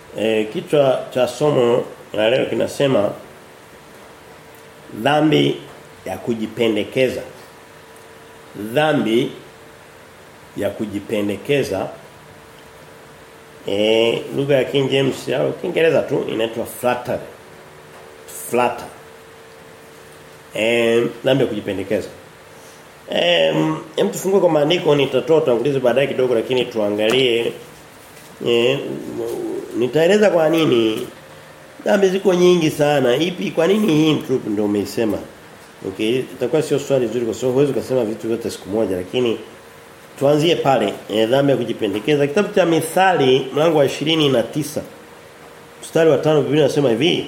E, kichwa cha somo la leo kinasema dhambi ya kujipendekeza. Dhambi ya kujipendekeza eh lugha ya King James au Kiingereza tu inaitwa flattery. Flatter. Eh dhambi ya kujipendekeza. Eh hem tufungue kwa maandiko nitatoa utangulizi baadaye kidogo lakini tuangalie eh nitaeleza kwa nini dhambi ziko nyingi sana. Ipi kwa nini hii group ndio umeisema? Okay, itakuwa sio swali zuri kwa sababu huwezi kusema vitu vyote siku moja lakini tuanzie pale e, dhambi ya kujipendekeza. Kitabu cha Mithali mlango wa na tisa mstari wa 5 Biblia inasema hivi.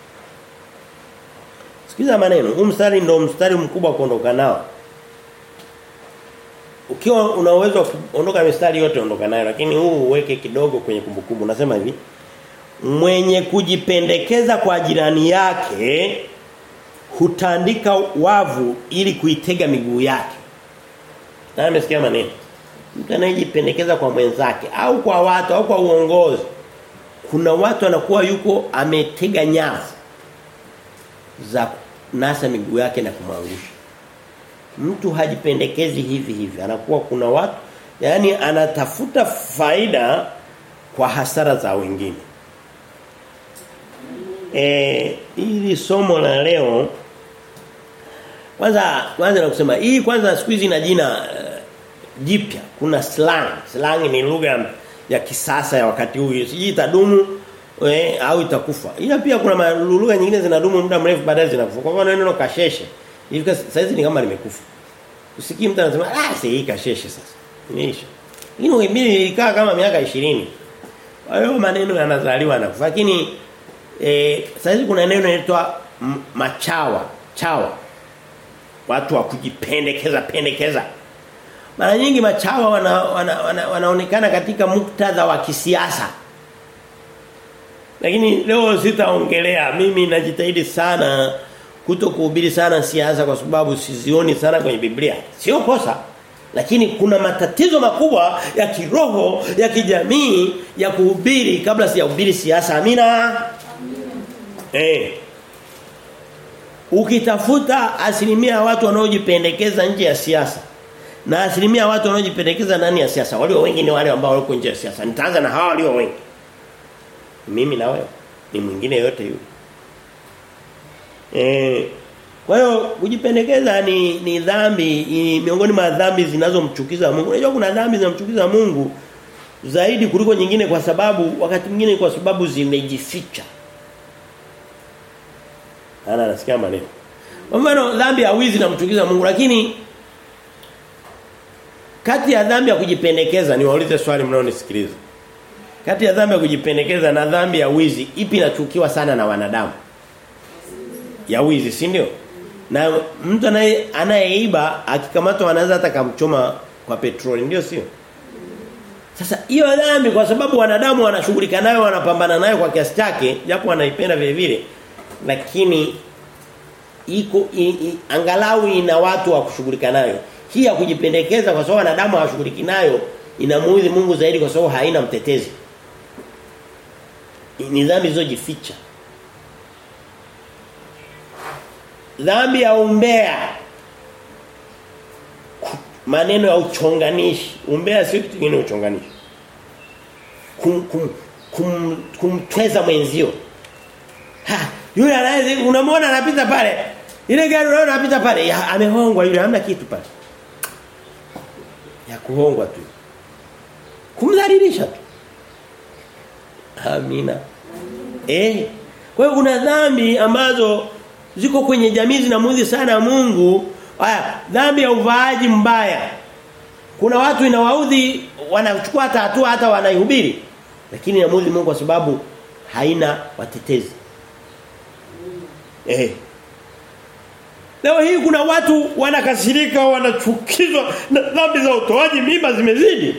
Sikiza maneno. Huu mstari ndio mstari mkubwa kuondoka nao. Ukiwa una uwezo kuondoka mistari yote ondoka nayo lakini huu uweke kidogo kwenye kumbukumbu. Nasema hivi. Mwenye kujipendekeza kwa jirani yake hutandika wavu ili kuitega miguu yake. Na amesikia maneno. Mtu anayejipendekeza kwa mwenzake au kwa watu au kwa uongozi. Kuna watu anakuwa yuko ametega nyavu za nasa miguu yake na kumwangusha. Mtu hajipendekezi hivi hivi. Anakuwa kuna watu yani anatafuta faida kwa hasara za wengine. Eh ili somo la leo kwanza kwanza na kusema hii kwanza siku hizi na jina uh, jipya kuna slang slang ni lugha ya kisasa ya wakati huu siji itadumu we, au itakufa ila pia kuna lugha nyingine zinadumu muda mrefu baadaye zinakufa kwa mfano neno kasheshe hivi sasa ni kama limekufa usikii mtu anasema ah si hii kasheshe sasa imeisha hii mimi ilikaa kama miaka 20 kwa hiyo maneno yanazaliwa na kufa lakini eh sasa kuna neno linaloitwa machawa chawa watu wa kujipendekeza pendekeza mara nyingi machawa wana, wana, wana, wanaonekana katika muktadha wa kisiasa lakini leo sitaongelea mimi najitahidi sana kuto kuhubiri sana siasa kwa sababu sizioni sana kwenye Biblia sio kosa lakini kuna matatizo makubwa ya kiroho ya kijamii ya kuhubiri kabla sijahubiri siasa amina amina eh Ukitafuta asilimia ya watu wanaojipendekeza nje ya siasa na asilimia ya watu wanaojipendekeza ndani ya siasa walio wengi ni wale ambao wako nje ya siasa. Nitaanza na hawa walio wengi. Mimi na wewe ni mwingine yote yule. Eh kwa hiyo kujipendekeza ni ni dhambi ni miongoni mwa dhambi zinazomchukiza Mungu. Unajua kuna dhambi zinazomchukiza Mungu zaidi kuliko nyingine kwa sababu wakati mwingine kwa sababu zimejificha ana anasikia maneno. Kwa mfano dhambi ya wizi namchukiza Mungu lakini kati ya dhambi ya kujipendekeza niwaulize swali mnaonisikiliza. Kati ya dhambi ya kujipendekeza na dhambi ya wizi ipi inachukiwa sana na wanadamu? Ya wizi, si ndio? Na mtu anaye anayeiba akikamatwa anaweza hata kumchoma kwa petroli, ndio sio? Sasa hiyo dhambi kwa sababu wanadamu wanashughulika nayo wanapambana nayo kwa kiasi chake japo wanaipenda vile vile lakini iko i, i, angalau ina watu wa kushughulika nayo. Hii ya kujipendekeza kwa sababu wanadamu hawashughuliki nayo inamuudhi Mungu zaidi kwa sababu haina mtetezi. Ni dhambi zilizojificha. Dhambi ya umbea. Maneno ya uchonganishi. Umbea sio kitu kingine uchonganishi. Kum, kum, kum, kumtweza mwenzio. Ha, yule anaye unamwona anapita pale. Ile gari unaona anapita pale, ya, amehongwa yule hamna kitu pale. Ya kuhongwa tu. Kumdhalilisha tu. Amina. Eh. Kwa hiyo kuna dhambi ambazo ziko kwenye jamii zinamuudhi sana Mungu. Haya, dhambi ya uvaaji mbaya. Kuna watu inawaudhi wanachukua hata hatua hata wanaihubiri. Lakini inamuudhi Mungu kwa sababu haina watetezi. Eh. Leo hii kuna watu wanakasirika wanachukizwa na dhambi za utoaji mimba zimezidi.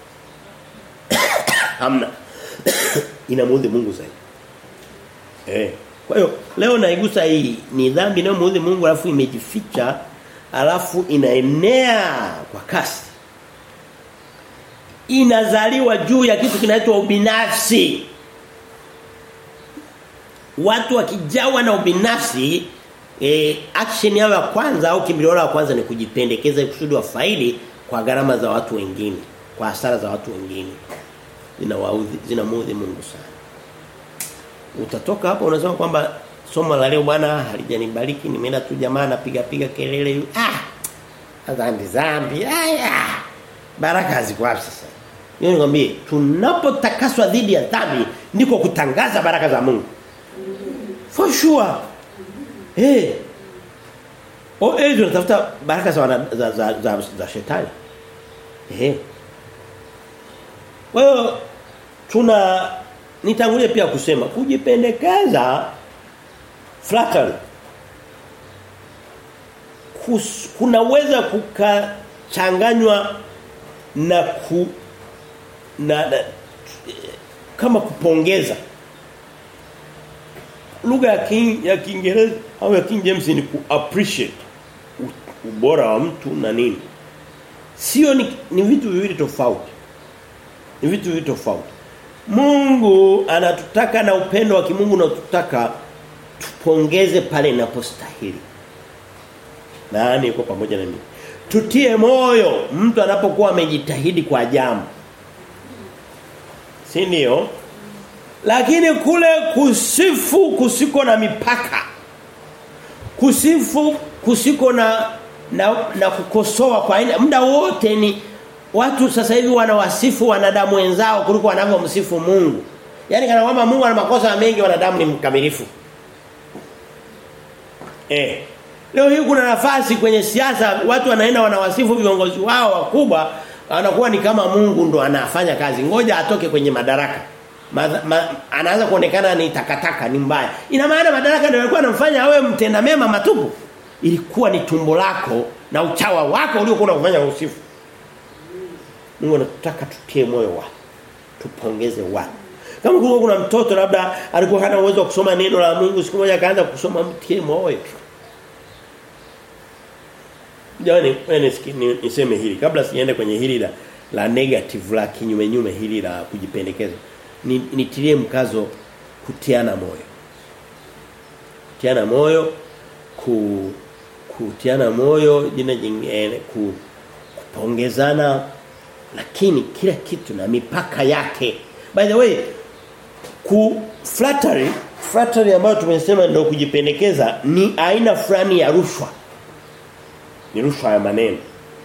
Hamna. Inamuudhi Mungu zaidi. Eh. Kwa hiyo leo naigusa hii ni dhambi inayomuudhi Mungu alafu imejificha alafu inaenea kwa kasi. Inazaliwa juu ya kitu kinaitwa ubinafsi. watu wakijawa na ubinafsi e, action yao ya kwanza au kimbilio la kwanza ni kujipendekeza kusudi wafaidi kwa gharama za watu wengine, kwa hasara za watu wengine. Zinawaudhi, zinamuudhi Mungu sana. Utatoka hapo unasema kwamba somo la leo bwana halijanibariki nimeenda tu jamaa napiga piga kelele ah dhambi dhambi aya baraka ziko wapi sasa Yeye nikwambie tunapotakaswa dhidi ya dhambi ndiko kutangaza baraka za Mungu for sure eh o eh tunatafuta baraka za, wana, za, za, za, za shetani eh kwa hiyo tuna nitangulie pia kusema kujipendekeza flattery Kus, kunaweza kukachanganywa na ku na, na kama kupongeza lugha ya king, ya Kiingereza au ya King James ni ku appreciate ubora wa mtu na nini sio ni, ni vitu viwili tofauti ni vitu viwili tofauti Mungu anatutaka na upendo wa kimungu unatutaka tupongeze pale inapostahili. Nani yuko pamoja na mimi? Tutie moyo mtu anapokuwa amejitahidi kwa jambo. Si ndio? Lakini kule kusifu kusiko na mipaka. Kusifu kusiko na na, na kukosoa kwa aina muda wote ni watu sasa hivi wanawasifu wanadamu wenzao kuliko wanavyomsifu Mungu. Yaani kana kwamba Mungu ana makosa mengi wanadamu ni mkamilifu. Eh. Leo hii kuna nafasi kwenye siasa watu wanaenda wanawasifu viongozi wao wakubwa anakuwa ni kama Mungu ndo anafanya kazi. Ngoja atoke kwenye madaraka. Ma, ma, anaanza kuonekana ni takataka ni mbaya. Ina maana madaraka ndio yalikuwa yanamfanya awe mtenda mema matupu. Ilikuwa ni tumbo lako na uchawa wako uliokuwa unakufanya usifu. Mungu anataka tutie moyo watu. Tupongeze watu. Kama kulikuwa kuna mtoto labda alikuwa hana uwezo wa kusoma neno la Mungu siku moja akaanza kusoma mtie moyo. Jamani, wewe niseme hili kabla siende kwenye hili la la negative la kinyume nyume hili la kujipendekeza. Ni, nitilie mkazo kutiana moyo. Kutiana moyo ku kutiana moyo jina jingine ku, kupongezana lakini kila kitu na mipaka yake. By the way, ku flattery, flattery ambayo tumesema ndio kujipendekeza ni aina fulani ya rushwa. Ni rushwa ya maneno.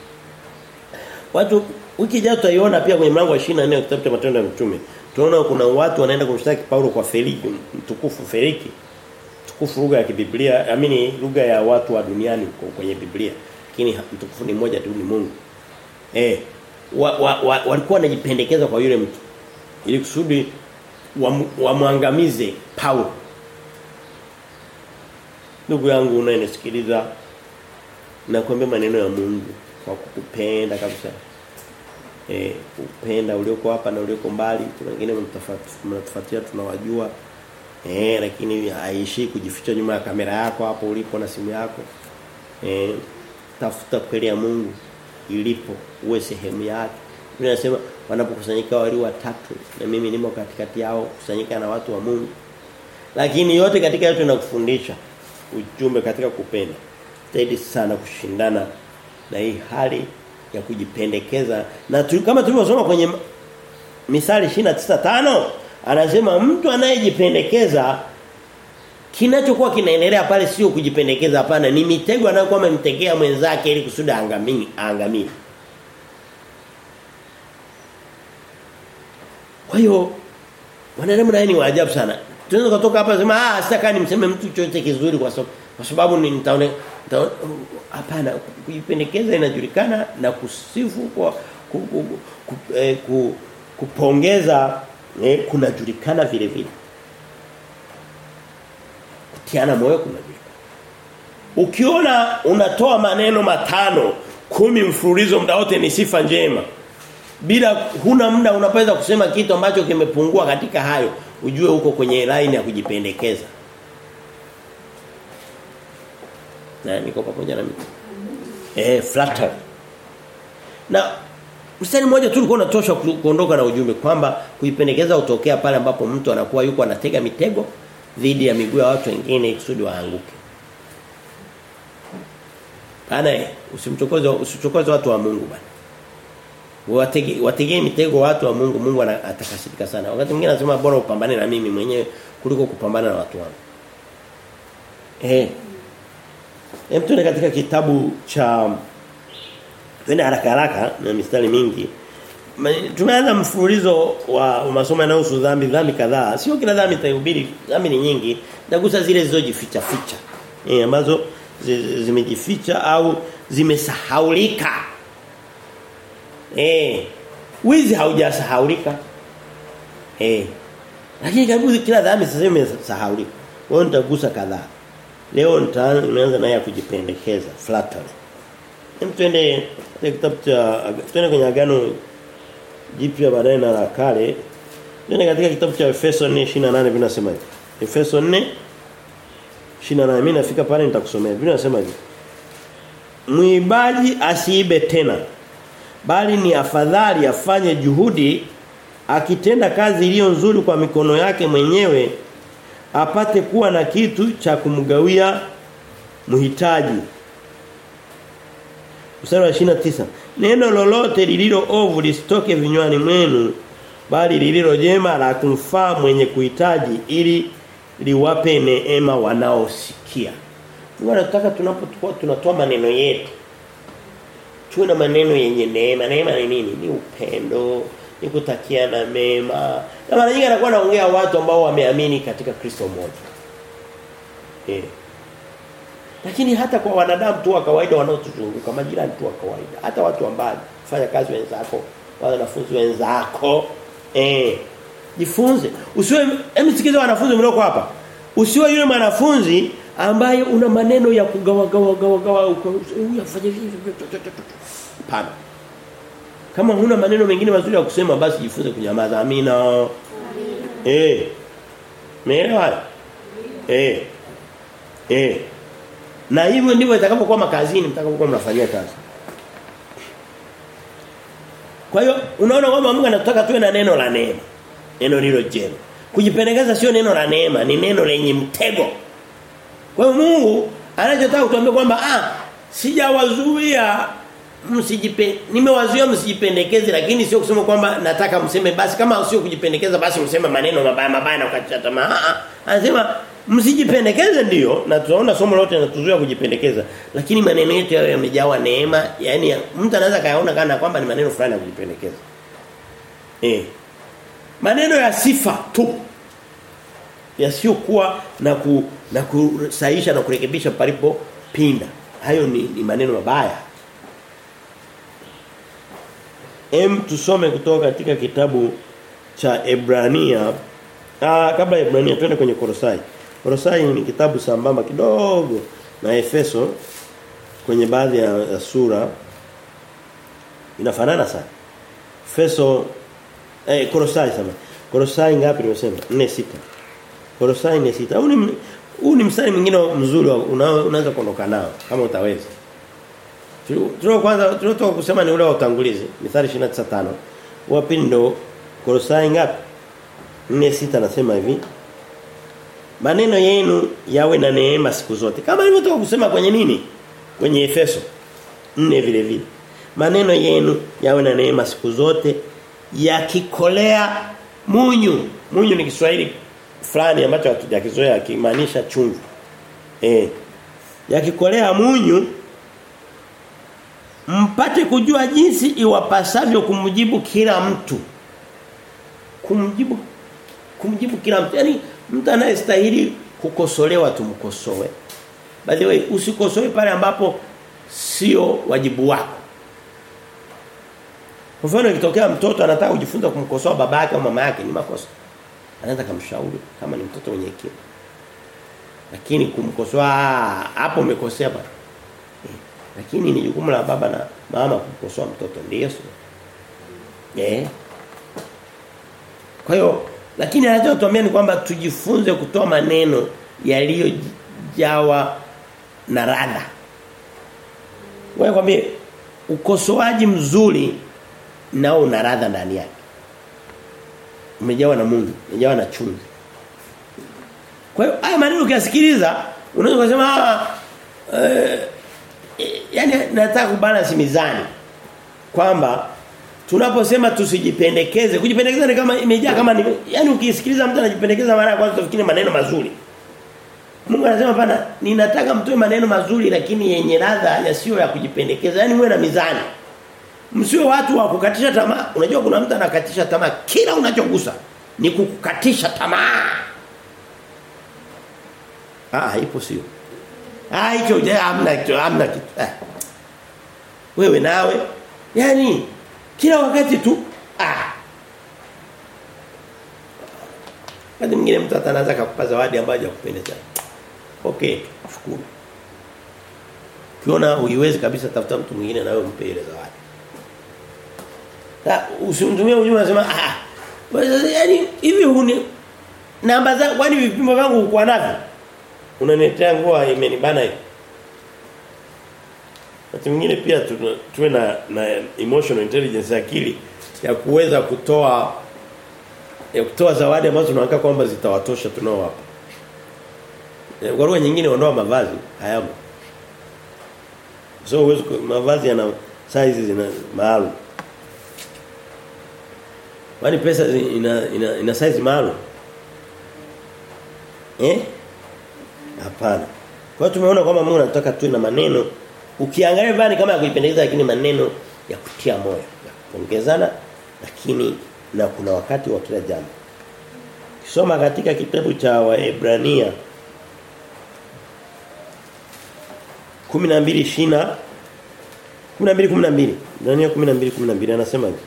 Watu wiki ijayo tutaiona pia kwenye mlango wa 24 wa kitabu cha Matendo ya Mitume. Tunaona kuna watu wanaenda kumshtaki Paulo kwa Feliki, mtukufu Feliki. Mtukufu lugha ya kibiblia, amini lugha ya watu wa duniani kwenye Biblia. Lakini mtukufu ni mmoja tu ni Mungu. Eh, wa, wa, wa, walikuwa wanajipendekeza kwa yule mtu ili kusudi wamwangamize wa Paulo. Ndugu yangu unayenisikiliza nakwambia maneno ya Mungu kwa kukupenda kabisa. Eh, upenda ulioko hapa na ulioko mbali, kuna wengine mnatufuatia tunawajua. Eh, lakini haishi kujificha nyuma ya kamera yako hapo ulipo na simu yako. Eh, tafuta kweli ya Mungu ilipo uwe sehemu yake. Biblia inasema wanapokusanyika wali watatu na mimi nimo katikati yao kusanyika na watu wa Mungu. Lakini yote katika yote nakufundisha ujumbe katika kupenda. Zaidi sana kushindana na hii hali ya kujipendekeza na tu, kama tulivyosoma kwenye Misali 29:5 anasema mtu anayejipendekeza kinachokuwa kinaendelea pale sio kujipendekeza hapana ni mitego anayokuwa amemtegea mwenzake ili kusudi aangamie aangamie kwa hiyo wanadamu naye ni waajabu sana tunaweza kutoka hapa sema ah sitaka nimseme mtu chochote kizuri kwa sababu kwa sababu ni nitaone hapana kujipendekeza inajulikana na kusifu kwa ku, ku, ku, eh, ku, kupongeza eh, kunajulikana vile vile kutiana moyo kunajulikana ukiona unatoa maneno matano kumi mfululizo muda wote ni sifa njema bila huna muda unapoweza kusema kitu ambacho kimepungua katika hayo ujue uko kwenye line ya kujipendekeza na niko pamoja na mimi eh flatter na mstari mmoja tu ulikuwa unatosha kuondoka na ujumbe kwamba kuipendekeza utokea pale ambapo mtu anakuwa yuko anatega mitego dhidi ya miguu ya watu wengine kusudi waanguke. Bana usimchokoze usichokoze watu wa Mungu bana. Watege wategee mitego watu wa Mungu Mungu atakasirika sana. Wakati mwingine anasema bora upambane na mimi mwenyewe kuliko kupambana na watu wangu. Eh. Hem tuende katika kitabu cha Twende haraka haraka na mistari mingi. Tumeanza mfululizo wa masomo yanayohusu dhambi dhambi kadhaa. Sio kila dhambi itahubiri, dhambi ni nyingi. Nagusa zile zilizojificha ficha. Eh ambazo zimejificha au zimesahaulika. Eh. Wizi haujasahaulika. Eh. Lakini karibu kila dhambi sasa imesahaulika. Wao nitagusa kadhaa. Leo nitaanza naye kujipendekeza flattery. Hem twende kitabu cha twende kwenye agano jipya baadaye na la kale. Twende katika kitabu cha Efeso 4:28 vinasema hivi. Efeso 4 28 mimi nafika pale nitakusomea. Vinasema hivi. Mwibaji asiibe tena bali ni afadhali afanye juhudi akitenda kazi iliyo nzuri kwa mikono yake mwenyewe apate kuwa na kitu cha kumgawia mhitaji. Mstari wa 29. Neno lolote lililo ovu lisitoke vinywani mwenu bali lililo jema la kumfaa mwenye kuhitaji ili liwape neema wanaosikia. Mungu anataka tunapokuwa tunatoa maneno yetu tuwe na maneno yenye neema. Neema ni nini? Ni upendo, ni kutakiana mema. Na mara nyingi anakuwa anaongea watu ambao wameamini katika Kristo mmoja. Eh. Lakini hata kwa wanadamu tu wa kawaida wanaotuzunguka, majirani tu wa kawaida, hata watu ambao fanya kazi wenzako, wanafunzi wenzako, eh. Jifunze. Usiwe hebu sikiza wanafunzi mlioko hapa. Usiwe yule mwanafunzi ambaye una maneno ya kugawa gawa gawa gawa huyu afanye hivi pana kama huna maneno mengine mazuri ya kusema basi jifunze kunyamaza amina amina eh meelewa eh eh na hivyo ndivyo itakapokuwa makazini mtakapokuwa mnafanyia kazi kwa hiyo unaona kwamba Mungu anataka tuwe na neno la neema neno lilo jema kujipendekeza sio neno la neema ni neno lenye mtego kwa hiyo Mungu anachotaka kutuambia kwamba ah sijawazuia msijipe nimewazuia msijipendekeze lakini sio kusema kwamba nataka mseme basi kama sio kujipendekeza basi mseme maneno mabaya mabaya na ukatisha tamaa. Ah anasema msijipendekeze ndiyo na tunaona somo lote linatuzuia kujipendekeza lakini maneno yetu yao yamejawa neema yani mtu anaweza kayaona kana kwamba ni maneno fulani ya kujipendekeza. Eh. Maneno ya sifa tu yasiyokuwa na ku, na kusahisha na kurekebisha palipo pinda. Hayo ni, ni maneno mabaya. Em tusome kutoka katika kitabu cha Ebrania. Ah kabla ya Ebrania twende kwenye Kolosai. Kolosai ni kitabu sambamba kidogo na Efeso kwenye baadhi ya, ya sura inafanana sana. Efeso eh Kolosai sama. Kolosai ngapi nimesema? 4 6. Kolosai 4 6. Huu ni huu ni mstari mwingine mzuri unaweza kuondoka nao kama utaweza. Tulio kwanza tuliotoka kusema ni ule wa utangulizi, Mithali 29:5. Wa pili ndo Kolosai ngapi? 4:6 nasema hivi. Maneno yenu yawe na neema siku zote. Kama nilivyotoka kusema kwenye nini? Kwenye Efeso 4 vile vile. Maneno yenu yawe na neema siku zote yakikolea munyu. Munyu ni Kiswahili fulani ambacho hatujakizoea kimaanisha chumvi. Eh. Yakikolea munyu mpate kujua jinsi iwapasavyo kumjibu kila mtu. Kumjibu kumjibu kila mtu. Yaani mtu anayestahili kukosolewa tumkosoe. By the way, usikosoe pale ambapo sio wajibu wako. Kwa mfano ikitokea mtoto anataka kujifunza kumkosoa baba yake au mama yake ni makosa. Anaweza kumshauri kama ni mtoto mwenye hekima. Lakini kumkosoa hapo umekosea bwana. Lakini ni jukumu la baba na mama kumkosoa mtoto ndio sio. Eh. Kwa hiyo lakini anachotuambia ni kwamba tujifunze kutoa maneno yaliyojawa na radha. Wewe kwambie ukosoaji mzuri nao una radha ndani yake. Umejawa na Mungu, umejawa na chumvi. Kwa hiyo haya maneno ukiyasikiliza unaweza kusema eh, yani nataka kubalance mizani kwamba tunaposema tusijipendekeze kujipendekeza ni kama imejaa kama ni yani ukisikiliza mtu anajipendekeza mara ya kwanza utafikiri maneno mazuri Mungu anasema pana ninataka mtoe maneno mazuri lakini yenye ladha yasiyo ya kujipendekeza yani muwe na mizani msiwe watu wa kukatisha tamaa unajua kuna mtu anakatisha tamaa kila unachogusa ni kukukatisha tamaa ah ipo sio ah hicho je hamna kitu hamna kitu eh. wewe nawe yani kila wakati tu ah Wakati mwingine mtu atanaanza kukupa zawadi ambayo hajakupendeza. Okay, shukuru. Ukiona uiwezi kabisa tafuta mtu mwingine na wewe mpe ile zawadi. Na usimtumie ujumbe unasema ah yaani hivi huni namba za kwani vipimo vyangu uko navyo? Unaniletea nguo imenibana hivi. Wakati mwingine pia tuwe na na emotional intelligence akili ya kuweza kutoa ya kutoa zawadi ambazo tunaangalia kwamba zitawatosha tunao hapa. Kwa lugha nyingine ondoa mavazi hayamo. So uwezo mavazi yana size zina maalum. Kwani pesa ina ina, ina size maalum? Eh? Hapana. Kwa hiyo tumeona kwamba Mungu anataka tuwe na maneno ukiangalia bani kama ya kuipendeza lakini maneno ya kutia moyo, ya kupongezana lakini na kuna wakati wa kila jambo. Kisoma katika kitabu cha Waebrania 12 shina 12 12 Daniel 12 12 anasema hivi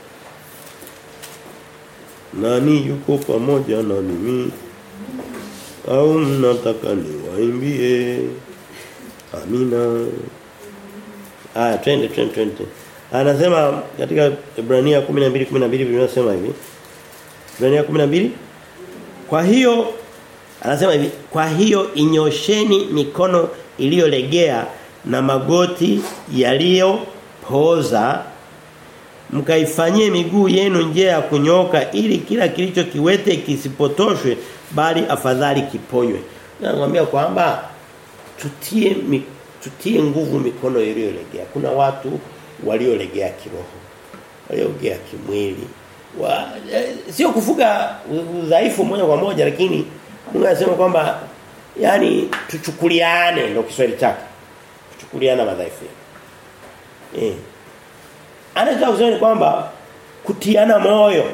Nani yuko pamoja na mimi au mnataka niwaimbie Amina Ah twende twende twende Anasema katika Ibrania 12 12 vinasema hivi. Ibrania 12 Kwa hiyo anasema hivi, kwa hiyo inyosheni mikono iliyolegea na magoti yaliyopoza mkaifanyie miguu yenu njia ya kunyoka ili kila kilicho kiwete kisipotoshwe bali afadhali kiponywe. Nakwambia kwamba tutie mi, tutie nguvu mikono iliyolegea. Kuna watu waliolegea kiroho waliolegea kimwili wa, eh, sio kufuga udhaifu moja kwa moja lakini Mungu anasema kwamba yani tuchukuliane ndio Kiswahili chake kuchukuliana madhaifu eh anataka kusema kwamba kutiana moyo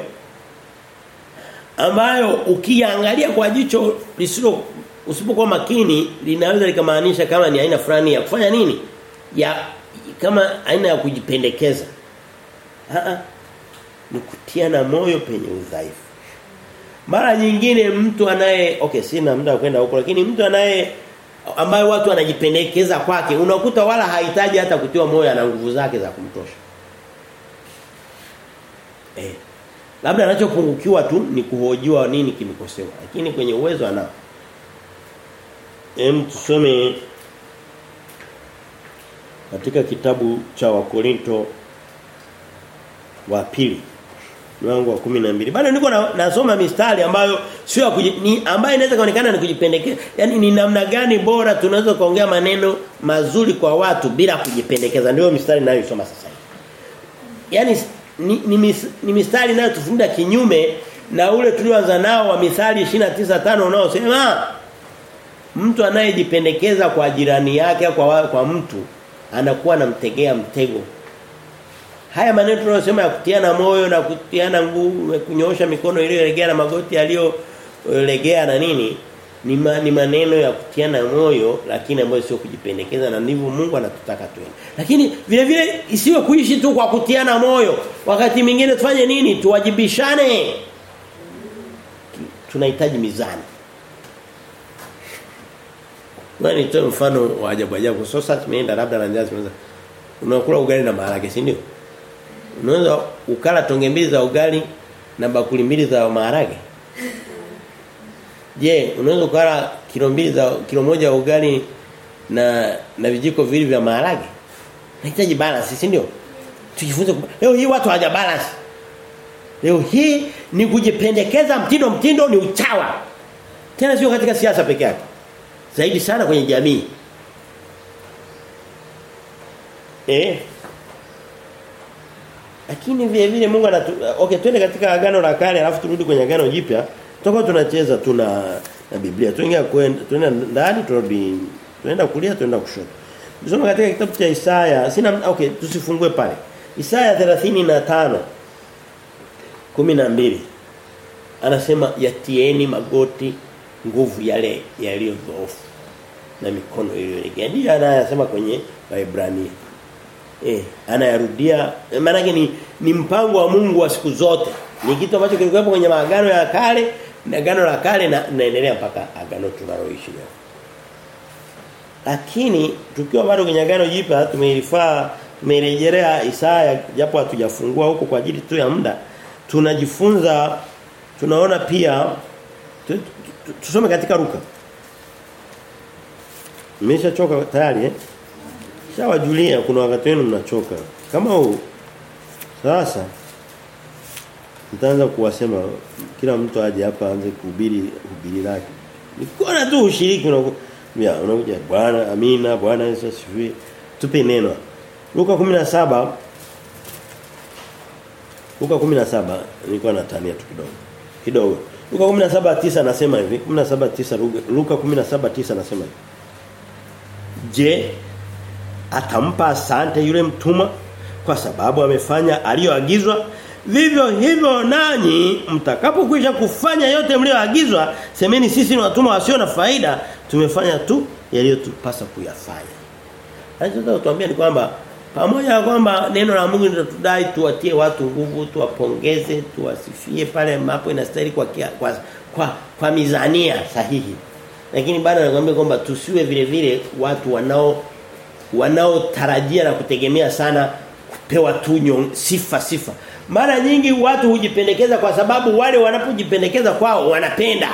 ambayo ukiangalia kwa jicho lisilo usipokuwa makini linaweza likamaanisha kama ni aina fulani ya kufanya nini ya kama aina ya kujipendekeza a ni kutiana moyo penye udhaifu mara nyingine mtu anaye okay sina muda wa kwenda huko lakini mtu anaye ambaye watu wanajipendekeza kwake unakuta wala hahitaji hata kutiwa moyo ana nguvu zake za kumtosha eh labda anachopungukiwa tu ni kuhojiwa nini kimekosewa lakini kwenye uwezo anao Hem tusome katika kitabu cha Wakorinto wa pili mlango wa 12 bado niko na, nasoma mistari ambayo sio ya kuji, ni ambayo inaweza kuonekana ni kujipendekeza yani ni namna gani bora tunaweza kuongea maneno mazuri kwa watu bila kujipendekeza ndio mistari ninayosoma sasa hivi yani ni, ni, mis, ni mistari inayotufunda kinyume na ule tulioanza nao wa mithali 29:5 unaosema mtu anayejipendekeza kwa jirani yake kwa kwa mtu anakuwa anamtegea mtego haya maneno tunayosema ya kutiana moyo na kutiana nguvu kunyoosha mikono iliyolegea na magoti yaliyolegea na nini ni, ma, ni maneno ya kutiana moyo lakini ambayo sio kujipendekeza na ndivyo Mungu anatutaka tuende lakini vile vile isiwe kuishi tu kwa kutiana moyo wakati mwingine tufanye nini tuwajibishane tunahitaji mizani Ngani nitoe mfano wa ajabu ajabu. Sasa tumeenda labda na njaa tunaweza unakula ugali na maharage, si ndio? Unaweza ukala tonge mbili za ugali na bakuli mbili za maharage. Je, unaweza ukala kilo mbili za kilo moja ya ugali na na vijiko viwili vya maharage? Nahitaji balance, si ndio? Tujifunze leo hii watu hawaja balance. Leo hii ni kujipendekeza mtindo mtindo ni uchawa. Tena sio katika siasa peke yake. Zaidi sana kwenye jamii. Eh? Lakini vile vile Mungu anatu okay twende katika agano la kale alafu turudi kwenye agano jipya. Tutakuwa tunacheza tuna na Biblia. Tuingia kwenda tunaenda ndani turudi tunaenda kulia tunaenda kushoto. Tusome katika kitabu cha Isaya. Sina okay tusifungue pale. Isaya 35 12 anasema yatieni magoti nguvu yale yaliyo dhaifu na mikono iliyolegea. Ndiyo anayasema kwenye Waebrania. Eh, anayarudia maana ni ni mpango wa Mungu wa siku zote. Ni kitu ambacho kilikuwa kwenye maagano ya kale na agano la kale na naendelea mpaka agano tunaloishi leo. Lakini tukiwa bado kwenye agano jipya tumeilifaa tumerejelea Isaya japo hatujafungua huko kwa ajili tu ya muda tunajifunza tunaona pia tusome katika Luka Nimeshachoka tayari eh Shawajulia kuna wakati wenu mnachoka kama huu sasa nitaanza kuwasema kila mtu aje hapa aanze kuhubiri hubiri lake Nikona tu ushiriki unakuja unakuja bwana amina bwana Yesu asifiwe tupe neno Luka 17 Luka 17 nilikuwa natania tu kidogo. Kidogo. Luka 17:9 anasema hivi, 17:9 Luka 17:9 anasema hivi. Je, atampa asante yule mtuma kwa sababu amefanya aliyoagizwa? Vivyo hivyo nanyi mtakapokwisha kufanya yote mlioagizwa, semeni sisi ni watumwa wasio na faida, tumefanya tu yaliyotupasa kuyafanya. Anachotaka kutuambia ni kwamba pamoja na kwamba neno la Mungu linatudai tuwatie watu nguvu, tuwapongeze, tuwasifie pale ambapo inastahili kwa, kia, kwa kwa kwa mizania sahihi. Lakini bado nakwambia kwamba tusiwe vile vile watu wanao wanaotarajia na kutegemea sana kupewa tu sifa sifa. Mara nyingi watu hujipendekeza kwa sababu wale wanapojipendekeza kwao wanapenda.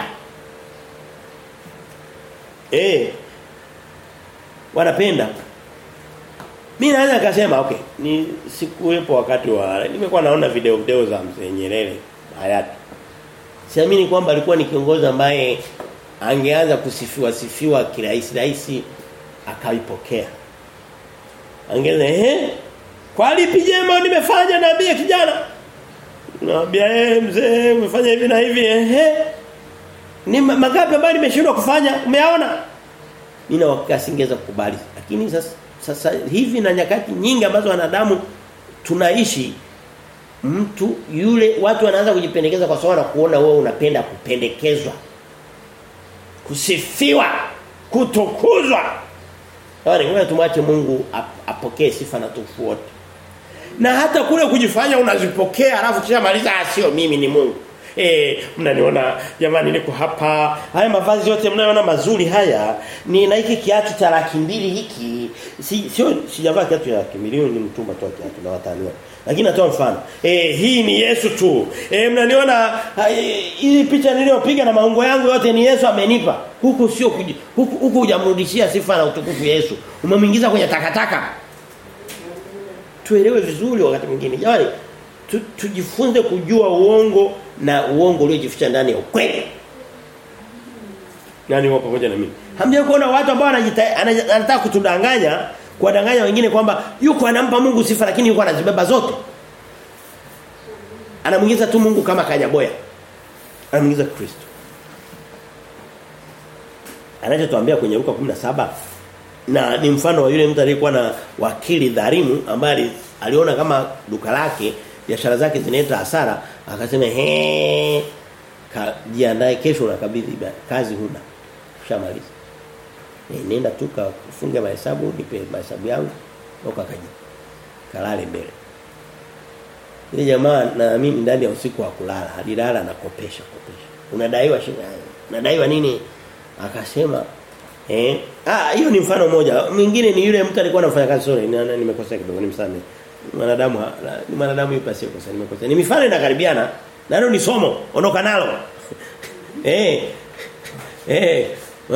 Eh. Wanapenda. Mimi naweza kusema okay, ni sikuwepo wakati wa nimekuwa naona video video za mzee Nyerere hayati. Siamini kwamba alikuwa ni kiongozi ambaye angeanza kusifiwa sifiwa kirahisi rahisi akaipokea. Angeza eh kwa lipi jema nimefanya naambia kijana. Naambia eh mzee umefanya hivi na hivi eh ni magapi ambayo nimeshindwa kufanya umeyaona? Mimi na wakasingeza kukubali. Lakini sasa sasa hivi na nyakati nyingi ambazo wanadamu tunaishi mtu yule watu wanaanza kujipendekeza kwa sababu kuona wewe unapenda kupendekezwa kusifiwa kutukuzwa Yaani ngoja tumwache Mungu ap, apokee sifa na tukufu wote. Na hata kule kujifanya unazipokea alafu kisha maliza sio mimi ni Mungu. Eh mnaniona jamani niko hapa. Haya mavazi yote mnayoona mazuri haya ni na hiki kiatu cha laki mbili hiki. Si sio sijavaa kiatu cha laki mbili ni mtumba tu kiatu na wataniwa. Lakini natoa mfano. Eh hii ni Yesu tu. Eh mnaniona hii picha niliyopiga na maungo yangu yote ni Yesu amenipa. Huku sio huku huku hujamrudishia sifa na utukufu Yesu. Umemwingiza kwenye takataka. Tuelewe vizuri wakati mwingine. Jamani tu, tujifunze kujua uongo na uongo uliojificha ndani ya ukweli. Nani wapo pamoja na mimi? Hamja kuona watu ambao anataka kutudanganya, kuwadanganya wengine kwamba yuko anampa Mungu sifa lakini yuko anazibeba zote. Anamuingiza tu Mungu kama kanyaboya. Anamuingiza Kristo. Anachotuambia kwenye Luka 17 na ni mfano wa yule mtu aliyekuwa na wakili dhalimu ambaye aliona kama duka lake biashara zake zinaleta hasara akasema he jiandae kesho unakabidhi kazi huna ushamaliza e, nenda tu kafunge mahesabu nipe mahesabu yangu ukakaji kalale mbele ile jamaa naamini ndani ya usiku wa kulala alilala na kopesha kopesha unadaiwa shilingi unadaiwa nini akasema eh ah hiyo ni mfano mmoja mwingine ni yule mtu alikuwa anafanya kazi sorry nimekosea kidogo nimsamehe mwanadamu ni mwanadamu yupi asiyekosa nimekosa ni mifano inakaribiana nalo ni somo ondoka nalo eh eh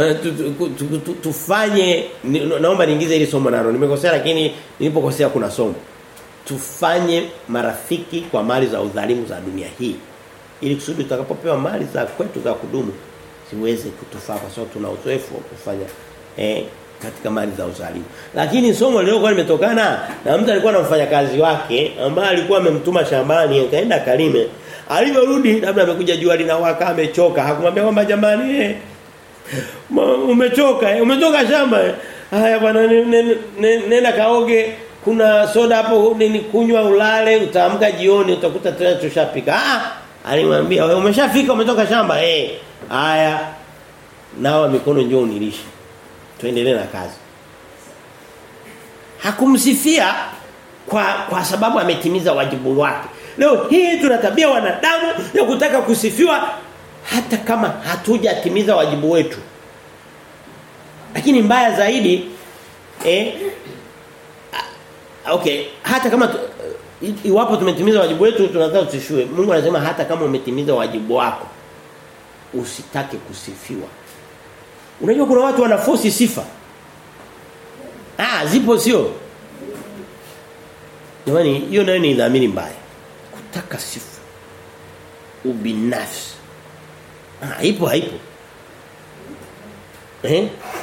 tufanye naomba niingize hili somo nalo nimekosea lakini nilipokosea kuna somo tufanye marafiki kwa mali za udhalimu za dunia hii ili kusudi tutakapopewa mali za kwetu za kudumu ziweze kutufaa kwa sababu tuna uzoefu wa kufanya eh katika mali za uzalimu. Lakini somo lilikuwa limetokana na mtu alikuwa na mfanyakazi wake ambaye alikuwa amemtuma shambani akaenda kalime. Alivyorudi labda amekuja jua linawaka amechoka. Hakumwambia kwamba jamani eh umechoka eh, umetoka shamba. Eh. Haya bwana nenda kaoge kuna soda hapo nini kunywa ulale utaamka jioni utakuta tena tushapika. Ah alimwambia wewe umeshafika umetoka shamba eh. Haya nawa mikono njoo unilishe tuendelee na kazi. Hakumsifia kwa kwa sababu ametimiza wajibu wake. Leo hii tuna tabia wanadamu ya kutaka kusifiwa hata kama hatujatimiza wajibu wetu. Lakini mbaya zaidi eh okay hata kama tu, iwapo tumetimiza wajibu wetu tunataka tusishue. Mungu anasema hata kama umetimiza wajibu wako usitake kusifiwa. Unajua kuna watu wanafosi sifa. Ah, zipo sio? Jamani, hiyo nayo ni dhamiri mbaya. Kutaka sifa. Ubinafsi. Ah, ipo haipo. Eh?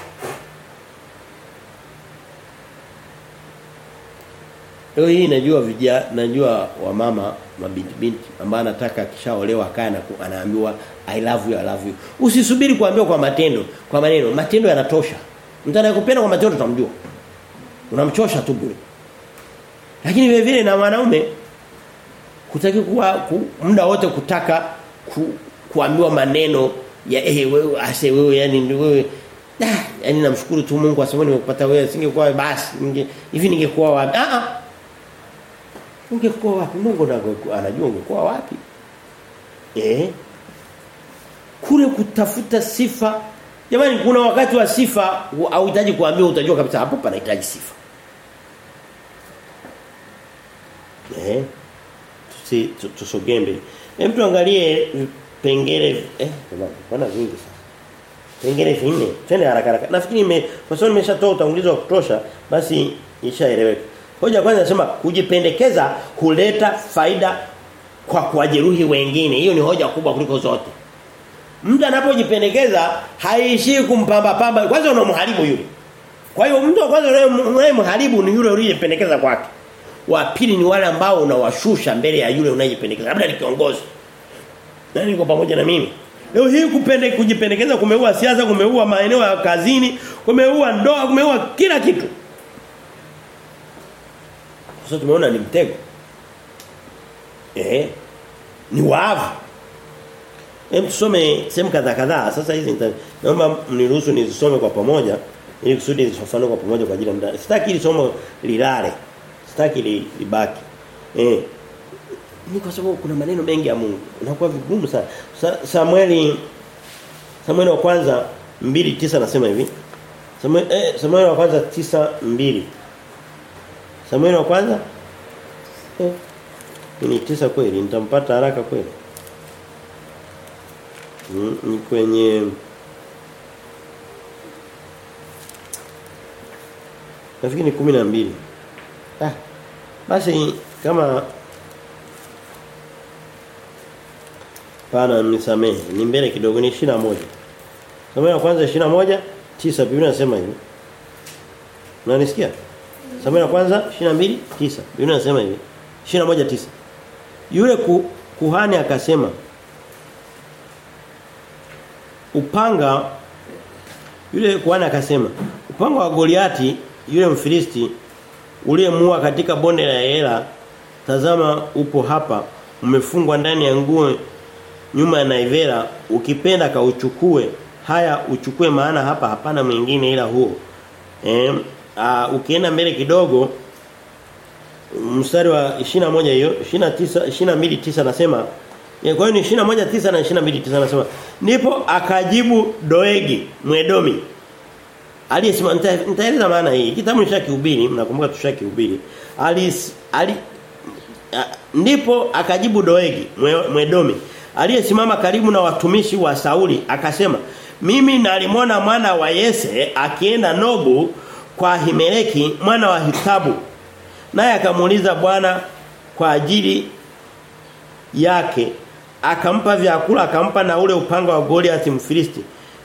Leo hii najua vijana najua wamama mabinti binti ambao anataka akishaolewa akae na anaambiwa I love you I love you. Usisubiri kuambiwa kwa matendo, kwa maneno. Matendo yanatosha. Mtu anayekupenda kwa matendo utamjua. Unamchosha tu bure. Lakini vile vile na wanaume kutaki kuwa ku, muda wote kutaka ku, kuambiwa maneno ya eh wewe ase wewe yani wewe ah yani namshukuru tu Mungu kwa sababu nimekupata wewe singekuwa basi ninge hivi ningekuwa wapi ah ah ungekuwa wapi Mungu anajua ungekuwa wapi eh kule kutafuta sifa jamani kuna wakati wa sifa hauhitaji kuambiwa utajua kabisa hapo panahitaji sifa eh tusi tusogee mbele hem tuangalie pengele eh bwana vingi sasa pengele vinne twende haraka haraka nafikiri nime kwa sababu nimeshatoa utangulizi wa kutosha basi ishaeleweka hoja kwanza nasema kujipendekeza huleta faida kwa kuwajeruhi wengine hiyo ni hoja kubwa kuliko zote Mtu anapojipendekeza haishii kumpamba pamba kwanza unamharibu yule. Kwa hiyo mtu wa kwanza unayemharibu ni yule uliyependekeza kwake. Wa pili ni wale ambao unawashusha mbele ya yule unayependekeza. Labda ni kiongozi. Nani niko pamoja na mimi? Leo hii kupende kujipendekeza kumeua siasa, kumeua maeneo ya kazini, kumeua ndoa, kumeua kila kitu. Sasa tumeona ni mtego. Eh? Ni waavu. Hem tusome sehemu kadhaa kadhaa. Sasa hizi naomba mniruhusu nizisome kwa pamoja ili kusudi nizifafanue kwa pamoja kwa ajili ya muda. Sitaki ili somo lilale. Sitaki li, libaki. Eh. Ni kwa sababu kuna maneno mengi ya Mungu. Unakuwa vigumu sana. Sa, Samueli Samueli wa kwanza 2:9 nasema hivi. Samueli eh, Samueli wa kwanza 9:2. Samueli wa kwanza eh ni tisa kweli nitampata haraka kweli. Mm, ni kwenye Nafikiri ni 12. Ah. Basi kama Pana nisamehe. Ni mbele kidogo ni 21. Somo la kwanza 21 9 Biblia inasema hivi. Unanisikia? Somo la kwanza 22 9. Biblia inasema hivi. 21 9. Yule ku, kuhani akasema upanga yule kuhani akasema upanga wa Goliati yule mfilisti uliyemua katika bonde la Ela tazama upo hapa umefungwa ndani ya nguo nyuma ya naivera ukipenda kauchukue haya uchukue maana hapa hapana mwingine ila huo eh uh, ukienda mbele kidogo mstari wa 21 hiyo 29 22 9 nasema kwa hiyo ni 21 9 na 22 9 nasema ndipo akajibu Doegi Mwedomi aliyesema nitaeleza maana hii kitabu ni shakihubiri mnakumbuka tushakihubiri ali ali a, ndipo akajibu Doegi Mwedomi aliyesimama karibu na watumishi wa Sauli akasema mimi nalimwona mwana wa Yese akienda Nobu kwa Himeleki mwana wa Hitabu naye akamuuliza Bwana kwa ajili yake akampa vyakula akampa na ule upanga wa Goliath Mfilisti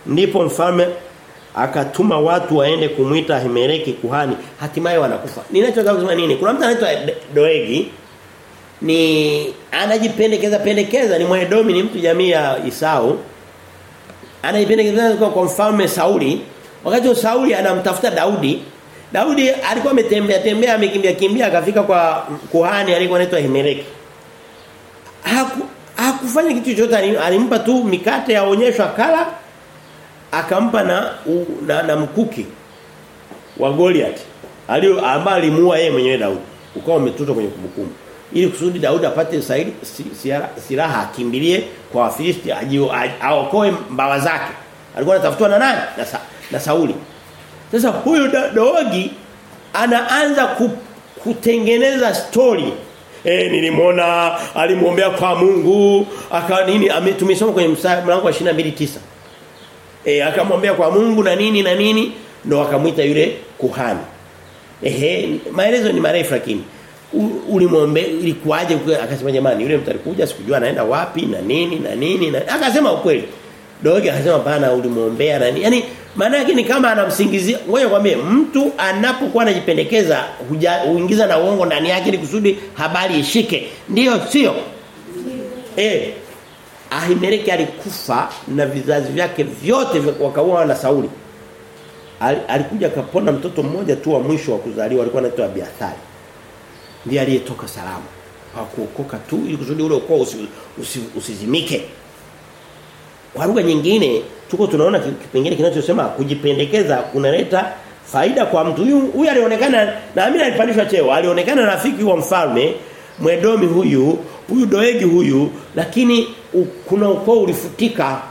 ndipo mfalme akatuma watu waende kumwita Himeleki kuhani hatimaye wanakufa. Ninachotaka kusema nini? Kuna mtu anaitwa Doegi ni anajipendekeza pendekeza ni Mwedomi ni mtu jamii ya Isau. Anajipendekeza kwa, kwa mfalme Sauli. Wakati Sauli anamtafuta Daudi, Daudi alikuwa ametembea tembea amekimbia kimbia akafika kwa kuhani alikuwa anaitwa Himeleki. Haku hakufanya kitu chochote alimpa tu mikate ya onyesho akala akampa na, u, na na mkuki wa Goliath alio ambaye alimuua yeye mwenyewe Daudi ukawa umetutwa kwenye kumbukumbu ili kusudi Daudi apate saidi silaha akimbilie kwa Wafilisti aokoe mbawa zake alikuwa anatafutwa na nani na, sa, na Sauli sasa huyu Dogi anaanza ku, kutengeneza story Eh nilimwona alimuombea kwa Mungu aka nini tumesoma kwenye mlango wa 22:9 Eh akamwombea kwa Mungu na nini na nini ndo akamwita yule kuhani. Ehe maelezo ni marefu lakini ulimwombe ilikuwaje akasema jamani yule mtu alikuja sikujua anaenda wapi na nini na nini na akasema ukweli. Dogi akasema bana ulimwombea na nini. Yaani maana yake ni kama anamsingizia ngoja kwambie mtu anapokuwa anajipendekeza huingiza na uongo ndani yake ili kusudi habari ishike. Ndiyo sio? Eh Ahimeleki alikufa na vizazi vyake vyote wakaua na Sauli. Al, alikuja kapona mtoto mmoja tu wa mwisho wa kuzaliwa alikuwa anaitwa Abiathari. Ndiye aliyetoka salama. Hakuokoka tu ili kusudi ule ukoo usi, usi, usizimike. Kwa lugha nyingine tuko tunaona kipengele kinachosema kujipendekeza kunaleta faida kwa mtu huyu huyu alionekana na Amina alipandishwa cheo alionekana rafiki wa mfalme Mwedomi huyu huyu Doegi huyu lakini u, kuna ukoo ulifutika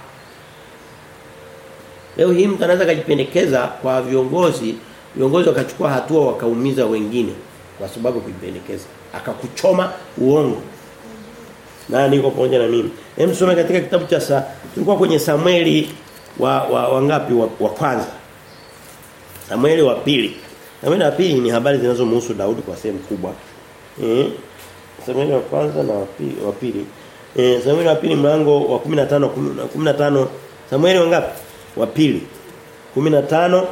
Leo hii mtu anaweza kujipendekeza kwa viongozi viongozi wakachukua hatua wakaumiza wengine kwa sababu kujipendekeza akakuchoma uongo na niko pamoja na mimi. Hem soma katika kitabu cha sa tulikuwa kwenye Samueli wa wa wangapi wa, wa kwanza. Samueli wa pili. Samueli wa pili ni habari zinazomhusu Daudi kwa sehemu kubwa. Eh Samueli wa kwanza na wa pili wa pili. Eh Samueli wa pili mlango wa 15 15 Samueli wangapi? Wa pili. 15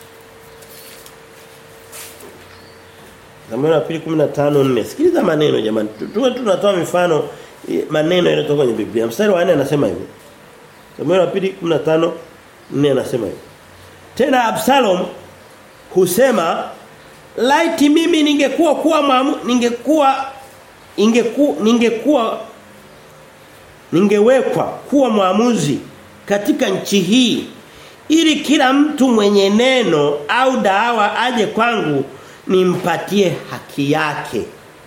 Samueli wa pili 15:4. Sikiliza maneno jamani. Tuwe tunatoa mifano maneno yanayotoka kwenye Biblia. Mstari wa 4 anasema hivi. Samueli wa pili 15 4 anasema hivi. Tena Absalom husema laiti mimi ningekuwa kuwa maamu, ningekuwa ingeku, ningekuwa ningewekwa kuwa mwamuzi katika nchi hii ili kila mtu mwenye neno au dawa aje kwangu nimpatie haki yake.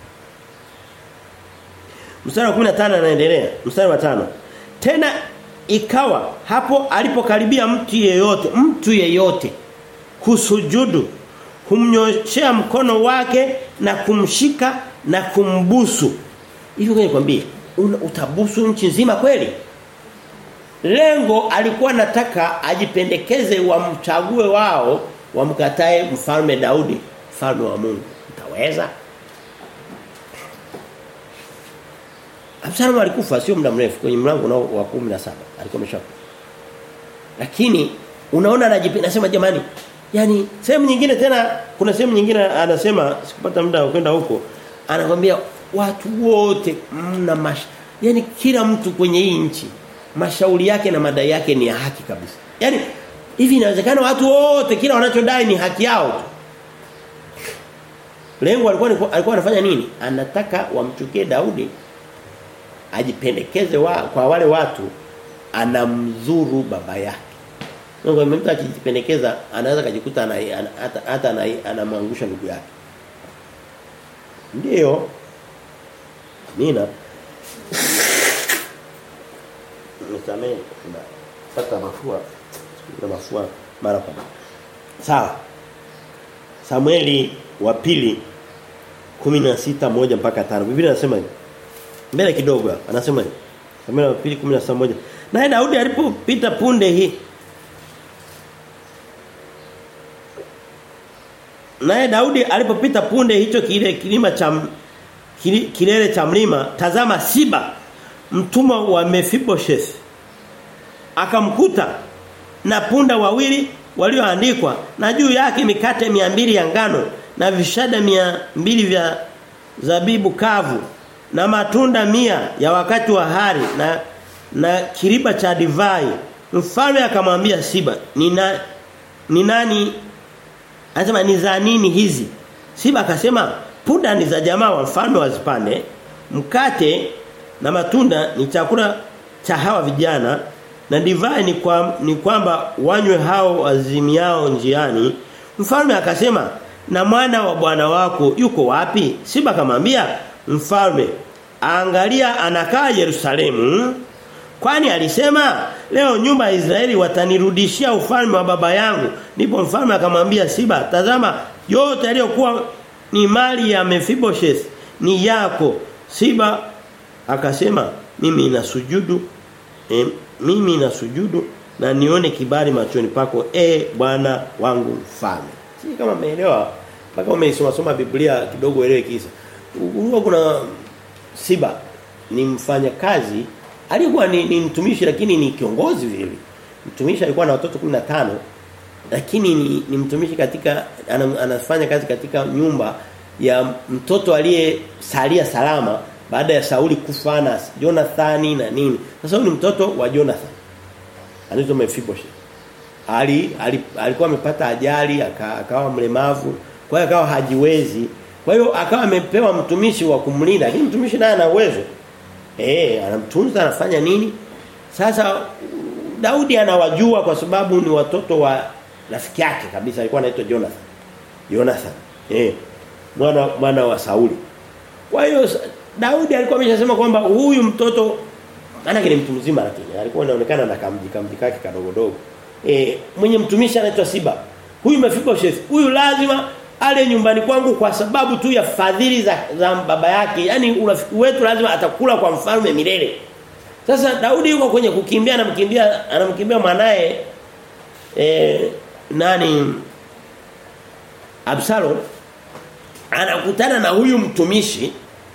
Mstari wa 15 anaendelea. Mstari wa tano Tena ikawa hapo alipokaribia mtu yeyote, mtu yeyote kusujudu, humnyoshea mkono wake na kumshika na kumbusu. Hivi ngoja nikwambie, utabusu nchi nzima kweli? Lengo alikuwa nataka ajipendekeze wamchague wao wamkatae mfalme Daudi, mfalme wa Mungu. Utaweza? Absalom alikufa sio muda mrefu kwenye mlango wa 17 alikuwa ameshakufa. Lakini unaona anajipenda nasema jamani yani sehemu nyingine tena kuna sehemu nyingine anasema sikupata muda wa kwenda huko anakwambia watu wote mna mash yani kila mtu kwenye hii nchi mashauri yake na madai yake ni ya haki kabisa. Yani hivi inawezekana watu wote kila wanachodai ni haki yao tu. Lengo alikuwa alikuwa anafanya nini? Anataka wamchukie Daudi ajipendekeze wa, kwa wale watu anamzuru baba yake. Mungu mtu akijipendekeza anaweza kujikuta ana, hata hata anamwangusha ndugu yake. Ndiyo. Amina. Nisamee pata mafua na mafua mara kwa mara. Sawa. Samueli wa pili 16 moja mpaka 5. Biblia inasema hivi. Mbele kidogo anasema hivi. Samueli wa pili 17 Naye Daudi alipopita punde hii Naye Daudi alipopita punde hicho kile kilima cha kilele cha mlima tazama Siba mtumwa wa Mephibosheth akamkuta na punda wawili walioandikwa na juu yake mikate mia mbili ya ngano na vishada mia mbili vya zabibu kavu na matunda mia ya wakati wa hari na na kiriba cha divai mfalme akamwambia Siba nina ni nani anasema ni za nini hizi Siba akasema punda ni za jamaa wa mfalme wazipande mkate na matunda ni chakula cha hawa vijana na divai ni, kwa, ni kwamba wanywe hao wazimiao njiani mfalme akasema na mwana wa bwana wako yuko wapi Siba akamwambia mfalme angalia anakaa Yerusalemu kwani alisema leo nyumba ya Israeli watanirudishia ufalme wa baba yangu ndipo mfalme akamwambia Siba tazama yote yaliyokuwa ni mali ya Mephibosheth ni yako Siba akasema mimi nasujudu e, mimi nasujudu na nione kibali machoni pako e bwana wangu mfalme si kama umeelewa mpaka umeisoma soma Biblia kidogo elewe kisa huwa kuna Siba ni mfanya kazi alikuwa ni, ni mtumishi lakini ni kiongozi vile mtumishi alikuwa na watoto 15 lakini ni, ni mtumishi katika anafanya kazi katika nyumba ya mtoto aliyesalia salama baada ya Sauli kufa na Jonathani na nini sasa huyu ni mtoto wa Jonathan anaitwa Mephibosheth ali, ali alikuwa amepata ajali akawa mlemavu kwa hiyo akawa hajiwezi kwa hiyo akawa amepewa mtumishi wa kumlinda lakini mtumishi naye ana uwezo eh anamtunza anafanya nini sasa Daudi anawajua kwa sababu ni watoto wa rafiki yake kabisa alikuwa anaitwa Jonathan Jonathan eh mwana mwana wa Sauli kwa hiyo Daudi alikuwa ameshasema kwamba huyu mtoto maana ni mtu mzima lakini alikuwa anaonekana na kamji kamji kake kadogo dogo eh mwenye mtumishi anaitwa Siba huyu Mephibosheth huyu lazima ale nyumbani kwangu kwa sababu tu ya fadhili za, za baba yake yani urafiki wetu lazima atakula kwa mfalme milele sasa Daudi yuko kwenye kukimbia anamkimbia anamkimbia mwanae eh nani Absalom anakutana na huyu mtumishi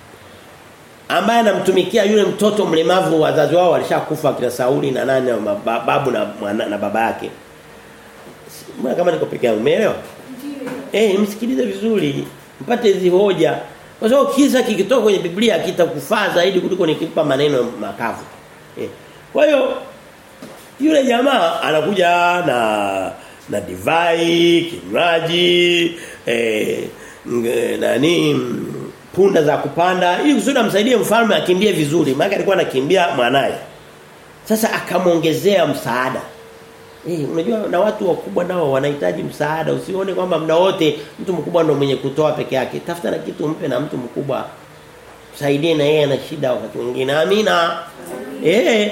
ambaye anamtumikia yule mtoto mlemavu wazazi wao walishakufa kina Sauli na nani na babu na, na, na baba yake mbona kama niko peke yangu umeelewa eh msikilize vizuri mpate hizi hoja kwa sababu kisa kikitoka kwenye Biblia kitakufaa zaidi kuliko nikipa maneno makavu eh kwa hiyo yule jamaa anakuja na na divai kinywaji eh nani punda za kupanda ili kusudi amsaidie mfalme akimbie vizuri maana alikuwa anakimbia mwanae sasa akamongezea msaada Eh unajua na watu wakubwa nao wanahitaji msaada usione kwamba muda wote mtu mkubwa ndo mwenye kutoa peke yake tafuta na kitu mpe na mtu mkubwa msaidie na yeye ana shida wakati mwingine amina eh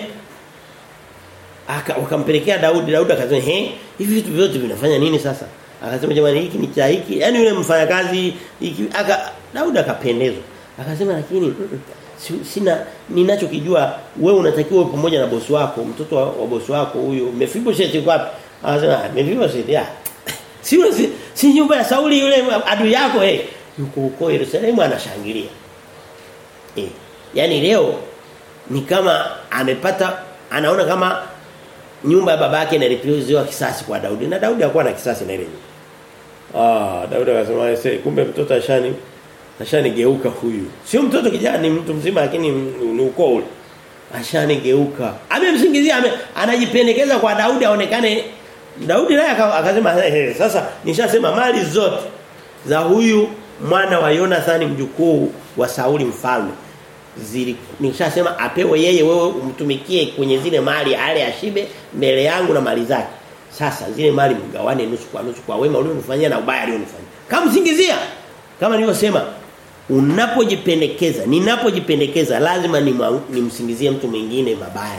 aka wakampelekea Daudi Daudi akasema he hivi vitu vyote vinafanya nini sasa akasema jamani hiki ni cha hiki yani yule mfanyakazi hiki aka Daudi akapendezwa akasema lakini sina ninachokijua wewe unatakiwa pamoja na bosi wako mtoto wa, wa bosi wako huyu Mephibosheth yuko wapi anasema Mephibosheth ya si yule si, si nyumba ya Sauli yule adui yako eh yuko huko Yerusalemu anashangilia eh yani leo ni kama amepata anaona kama nyumba ya babake inalipiziwa kisasi kwa Daudi na Daudi hakuwa na kisasi na ile nyumba ah Daudi akasema kumbe mtoto ashani ashanigeuka huyu sio mtoto kijana ni mtu mzima lakini ni ukoo ule ashanigeuka amemsingizia ame, anajipendekeza kwa Daudi aonekane Daudi naye akasema hey, sasa nishasema mali zote za huyu mwana wa Jonathan mjukuu wa Sauli mfalme zili nishasema apewe yeye wewe umtumikie kwenye zile mali ale ashibe mbele yangu na mali zake sasa zile mali mgawane nusu kwa nusu kwa wema ulionifanyia na ubaya alionifanyia kama msingizia kama nilivyosema unapojipendekeza ninapojipendekeza lazima nimsingizie ni mtu mwingine mabaya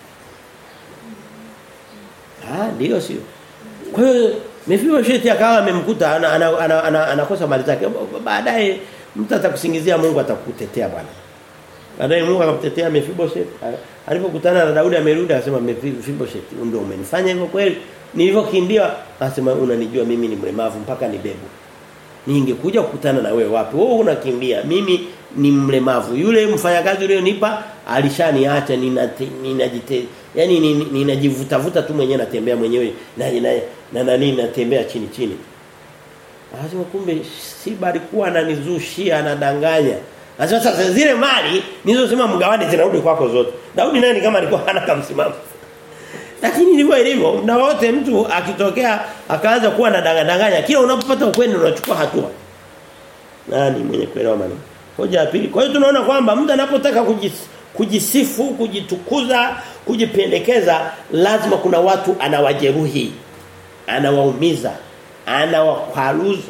ah ndio sio kwa hiyo Mephibosheth akawa amemkuta anakosa ana, ana, ana, ana mali zake baadaye mtu atakusingizia Mungu atakutetea bwana baadaye Mungu akamtetea Mephibosheth alipokutana na Daudi amerudi akasema Mephibosheth ndio umenifanya hivyo kweli nilivyokimbia akasema unanijua mimi ni mlemavu mpaka nibebo ningekuja kukutana na wewe wapi wewe unakimbia mimi ni mlemavu. Yule mfanyakazi ulionipa alishaniacha ninajite yani ninajivuta vuta tu mwenyewe natembea mwenyewe na na na nani natembea chini chini. Anasema kumbe Siba alikuwa ananizushia anadanganya. Anasema sasa zile mali nilizosema mgawane zinarudi kwako zote. Daudi naye ni kama alikuwa hana kamsimamo. Lakini ndivyo ilivyo. Muda wote mtu akitokea akaanza kuwa na danganya kila unapopata ukweli unachukua hatua. Nani mwenye kuelewa maneno? Hoja ya pili. Kwa hiyo tunaona kwamba mtu anapotaka kujis, kujisifu, kujitukuza, kujipendekeza lazima kuna watu anawajeruhi. Anawaumiza, anawakwaruza.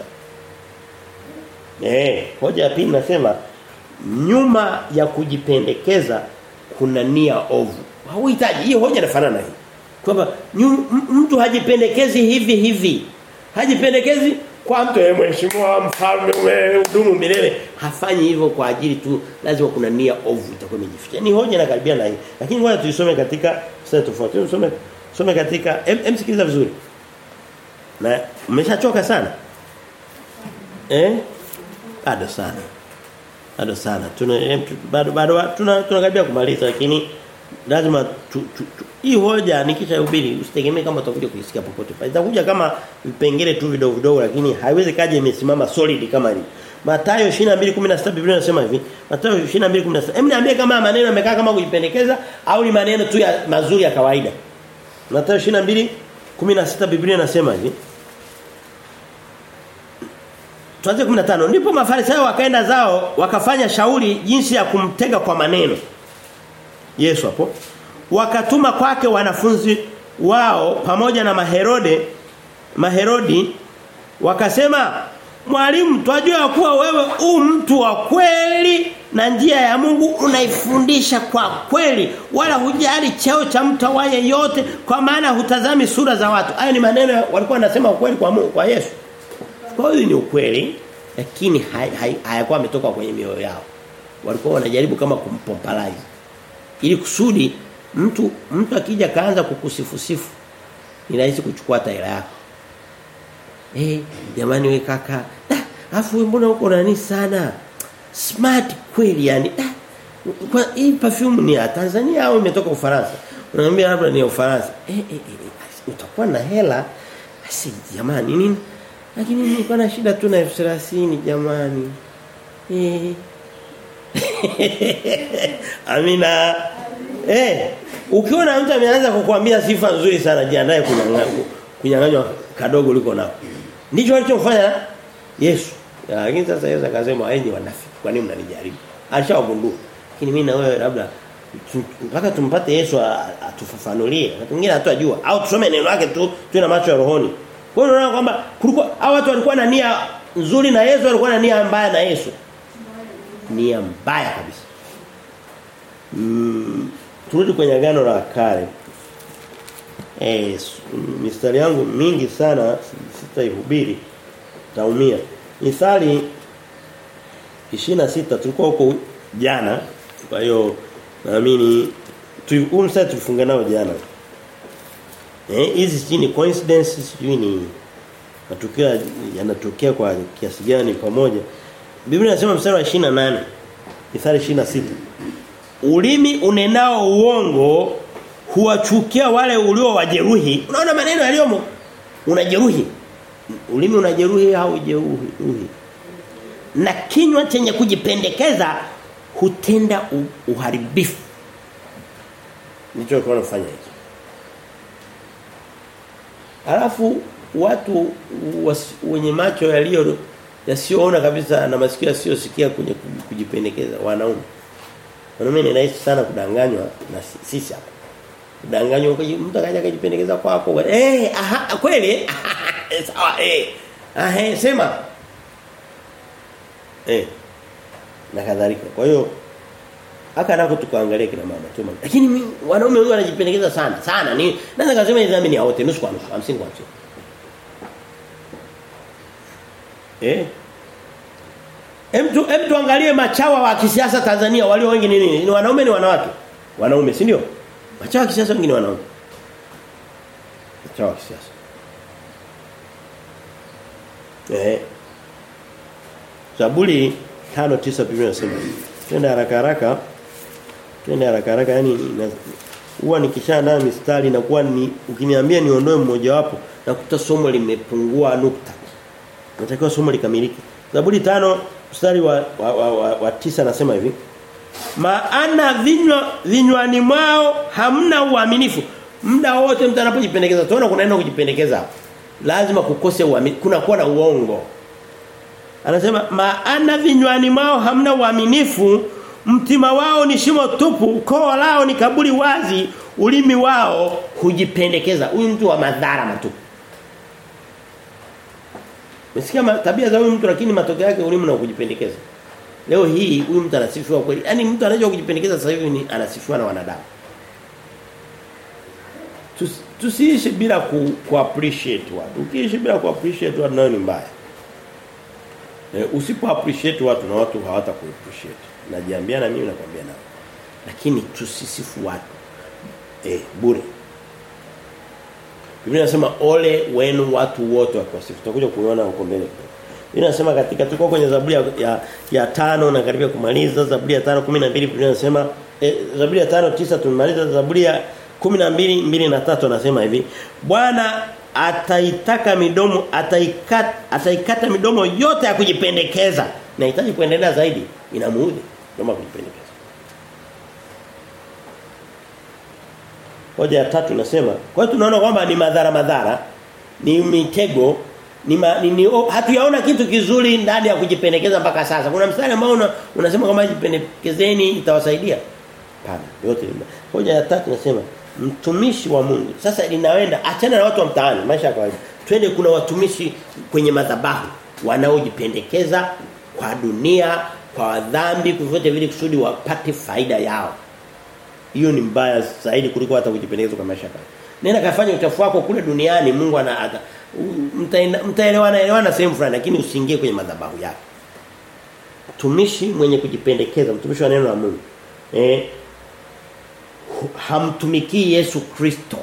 Eh, hoja ya pili nasema nyuma ya kujipendekeza kuna nia ovu. Hauhitaji hiyo hoja inafanana hii. Kwamba mtu hajipendekezi hivi hivi. Hajipendekezi kwa mtu yeye mheshimiwa mfalme umehudumu milele hafanyi hivyo kwa ajili tu lazima kuna nia ovu itakuwa imejificha ni hoja inakaribia na hii lakini ngoja tuisome katika sura tofauti tusome tusome katika em sikiliza vizuri na umeshachoka sana eh bado sana bado sana tuna em, bado bado tuna tunakaribia kumaliza lakini lazima tu, tu, tu. hii hoja nikishahubiri usitegemee kama utakuja kuisikia popote. Itakuja kama vipengele tu vidogo vidogo lakini haiwezi kaje imesimama solid kama hii. Mathayo 22:16 Biblia inasema hivi. Mathayo 22:16. Hem niambie kama maneno yamekaa kama kujipendekeza au ni maneno tu ya mazuri ya kawaida. Mathayo 22:16 Biblia inasema hivi. Tuanze 15. Ndipo Mafarisayo wakaenda zao wakafanya shauri jinsi ya kumtega kwa maneno. Yesu hapo wakatuma kwake wanafunzi wao pamoja na maherode maherodi wakasema mwalimu twajua kuwa wewe u mtu wa kweli na njia ya Mungu unaifundisha kwa kweli wala hujali cheo cha mtu awaye yote kwa maana hutazami sura za watu hayo ni maneno walikuwa wanasema ukweli kwa Mungu kwa Yesu kwa hiyo ni ukweli lakini hayakuwa ametoka kwenye mioyo yao walikuwa wanajaribu kama kumpompalize ili kusudi mtu mtu akija kaanza kukusifusifu ni rahisi kuchukua taira yako eh jamani we kaka afu mbona uko nani sana smart kweli yani da, kwa hii perfume ni ya Tanzania au imetoka Ufaransa unaniambia labda ni ya Ufaransa eh, eh, eh utakuwa na hela asi jamani nini lakini nilikuwa na shida tu na 1030 jamani eh Amina. Eh, ukiona mtu ameanza kukuambia sifa nzuri sana jiandae kunyang'anywa kadogo liko nako. Ndicho alichofanya Yesu. Lakini sasa Yesu akasema enyi wanafiki, kwa nini mnanijaribu? Alishawagundua. Lakini mimi na wewe labda mpaka tumpate Yesu atufafanulie. Watu wengine hatajua au tusome neno lake tu tuwe na macho ya rohoni. Kwa hiyo unaona kwamba kulikuwa hao watu walikuwa na nia nzuri na Yesu walikuwa na nia mbaya na Yesu nia mbaya kabisa. Mm, turudi kwenye agano la kale. Eh, mistari yangu mingi sana sitaihubiri. Taumia. Mithali 26 tulikuwa huko jana. Kwa hiyo naamini tu mstari tulifunga nao jana. Eh, hizi si ni coincidences sijui ni matukio yanatokea kwa kiasi gani pamoja. Biblia inasema mstari wa 28 Mithali 26 Ulimi unenao uongo huwachukia wale ulio wajeruhi. Unaona maneno yaliyomo? Unajeruhi. Ulimi unajeruhi au jeruhi? Na kinywa chenye kujipendekeza hutenda uharibifu. Ndicho kwa nafanya hicho. Alafu watu was, wenye macho yaliyo yasiyoona kabisa na masikio yasiyosikia kwenye kujipendekeza wanaume. Wanaume ni rahisi sana kudanganywa na sisi hapa. Kudanganywa mtu akaja akajipendekeza kwako. Eh, aha kweli? Sawa eh. Ah eh sema. Eh. Na kadhalika. Kwa hiyo haka nako tukaangalia kina mama tu Lakini wanaume wengi wanajipendekeza sana, sana. Ni naweza kusema ni dhambi ni wote nusu kwa nusu, 50 kwa 50. Eh? Hem tu hem tuangalie machawa wa kisiasa Tanzania walio wengi ni nini? Ni wanaume ni wanawake? Wanaume, si ndio? Machawa wa kisiasa wengi ni wanaume. Machawa wa kisiasa. Eh. Zaburi 5:9 Biblia inasema. Twende haraka haraka. Twende haraka haraka yani huwa nikishaandaa mistari na kuwa ni ukiniambia niondoe mmoja wapo nakuta somo limepungua nukta. Natakiwa somo likamilike. Zaburi tano mstari wa wa, wa, wa, wa tisa nasema hivi. Maana vinywa vinywani mwao hamna uaminifu. Muda wote mtu anapojipendekeza tunaona kuna neno kujipendekeza hapo. Lazima kukose uaminifu. Kuna kuwa na uongo. Anasema maana vinywani mwao hamna uaminifu, mtima wao ni shimo tupu, koo lao ni kaburi wazi, ulimi wao hujipendekeza. Huyu mtu wa madhara matupu. Umesikia tabia za huyu mtu lakini matokeo yake ulimi na kujipendekeza. Leo hii huyu mtu anasifiwa kweli. Yaani mtu anajua kujipendekeza sasa hivi ni anasifiwa na wanadamu. Tusiishi bila ku, ku appreciate watu. Ukiishi bila ku appreciate watu nayo ni mbaya. E, usipo appreciate watu na watu hawata ku appreciate. Najiambia na mimi nakwambia nao. Lakini tusisifu watu. Eh bure. Biblia inasema ole wenu watu wote wakiwasifu. Tutakuja kuiona huko mbele. Biblia inasema katika tuko kwenye Zaburi ya, ya, ya tano na karibia kumaliza Zaburi ya 5 12 Biblia inasema eh, Zaburi ya 5 9 tumemaliza Zaburi ya 12 2 na 3 anasema hivi Bwana ataitaka midomo ataikata ataikata midomo yote ya kujipendekeza nahitaji kuendelea zaidi inamuudhi ndio kujipendekeza Hoja ya tatu inasema kwa hiyo tunaona kwamba ni madhara madhara ni mitego ni, ma, ni, ni oh, hatuyaona kitu kizuri ndani ya kujipendekeza mpaka sasa. Kuna mstari ambao una, unasema kama jipendekezeni itawasaidia. Pana. Yote. Hoja ya tatu inasema mtumishi wa Mungu. Sasa linaenda achana na watu wa mtaani, maisha ya kawaida. Twende kuna watumishi kwenye madhabahu wanaojipendekeza kwa dunia, kwa dhambi, kuvyote vile kusudi wapate faida yao. Hiyo ni mbaya zaidi kuliko hata kujipendekeza kwa maisha yako. Nenda kafanya uchafu wako kule duniani Mungu ana mtaelewana elewana sehemu fulani lakini usiingie kwenye madhabahu yake. Mtumishi mwenye kujipendekeza, mtumishi wa neno la Mungu. Eh hamtumikii Yesu Kristo.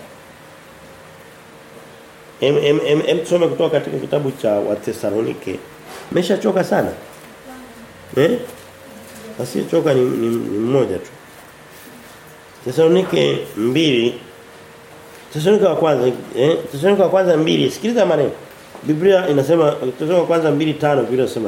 Em em em, em tusome kutoka katika kitabu cha Wathesalonike. Meshachoka sana. Eh? Asiyechoka ni, ni, ni mmoja tu. Thesalonike mbili Thesalonike wa kwanza eh Thesalonike wa kwanza mbili sikiliza maneno. Biblia inasema Thesalonike wa kwanza mbili tano Biblia inasema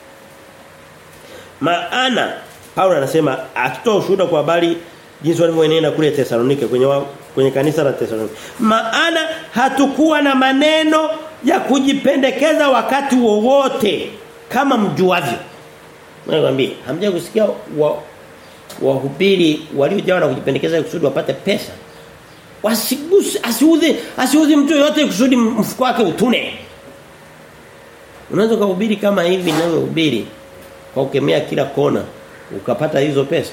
Maana Paulo anasema akitoa ushuhuda kwa habari jinsi walivyoenenda kule Thesalonike kwenye wa, kwenye kanisa la Thesalonike. Maana hatukuwa na maneno ya kujipendekeza wakati wowote kama mjuavyo. Nakwambia, hamja kusikia wa wahubiri waliojawa na kujipendekeza kusudi wapate pesa. Wasiguse asiudhi asiudhi mtu yote kusudi mfuko wake utune. Unaweza kuhubiri kama hivi ninavyohubiri kwa kukemea kila kona ukapata hizo pesa.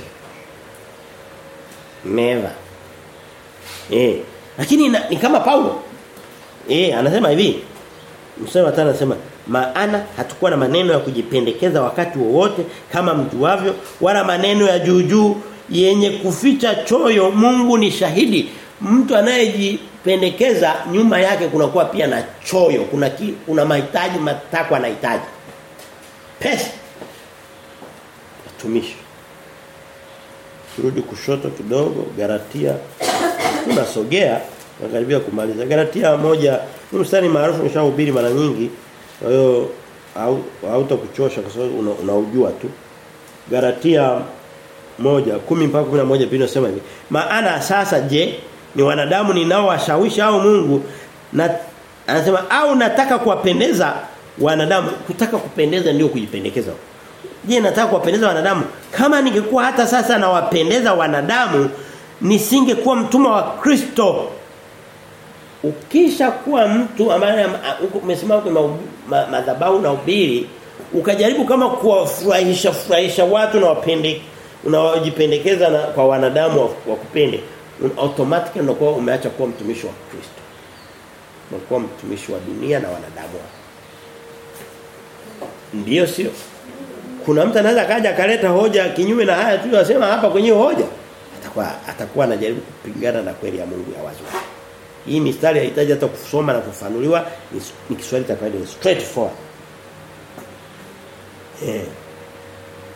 Never. Eh. Lakini na, ni kama Paulo. Eh, anasema hivi. Mstari wa 5 anasema maana hatakuwa na maneno ya kujipendekeza wakati wowote kama mjuavyo wala maneno ya juu juu yenye kuficha choyo Mungu ni shahidi mtu anayejipendekeza nyuma yake kunakuwa pia na choyo kuna ki, kuna mahitaji matakwa anahitaji pesa watumishi turudi kushoto kidogo Galatia tunasogea nakaribia kumaliza Galatia moja ni mstari maarufu nishahubiri mara nyingi kwa hiyo hautakuchosha kwa sababu unaujua una tu Galatia moja kumi mpaka 11 Biblia inasema hivi maana sasa je ni wanadamu ninaowashawishi au Mungu na anasema au nataka kuwapendeza wanadamu kutaka kupendeza ndio kujipendekeza Je, nataka kuwapendeza wanadamu? Kama ningekuwa hata sasa nawapendeza wanadamu, nisingekuwa mtumwa wa Kristo. Ukisha kuwa mtu ambaye umesimama kwenye madhabahu na ubiri, ukajaribu kama kuwafurahisha furahisha watu na wapende unawajipendekeza na kwa wanadamu wa kupende, automatically unakuwa umeacha kuwa mtumishi wa Kristo. Unakuwa mtumishi wa dunia na wanadamu. Ndiyo sio? kuna mtu anaweza kaja akaleta hoja kinyume na haya tuliyosema hapa kwenye hoja atakuwa atakuwa anajaribu kupingana na kweli ya Mungu ya wazi hii mistari haihitaji hata kusoma na kufanuliwa ni, ni Kiswahili cha kawaida straight forward eh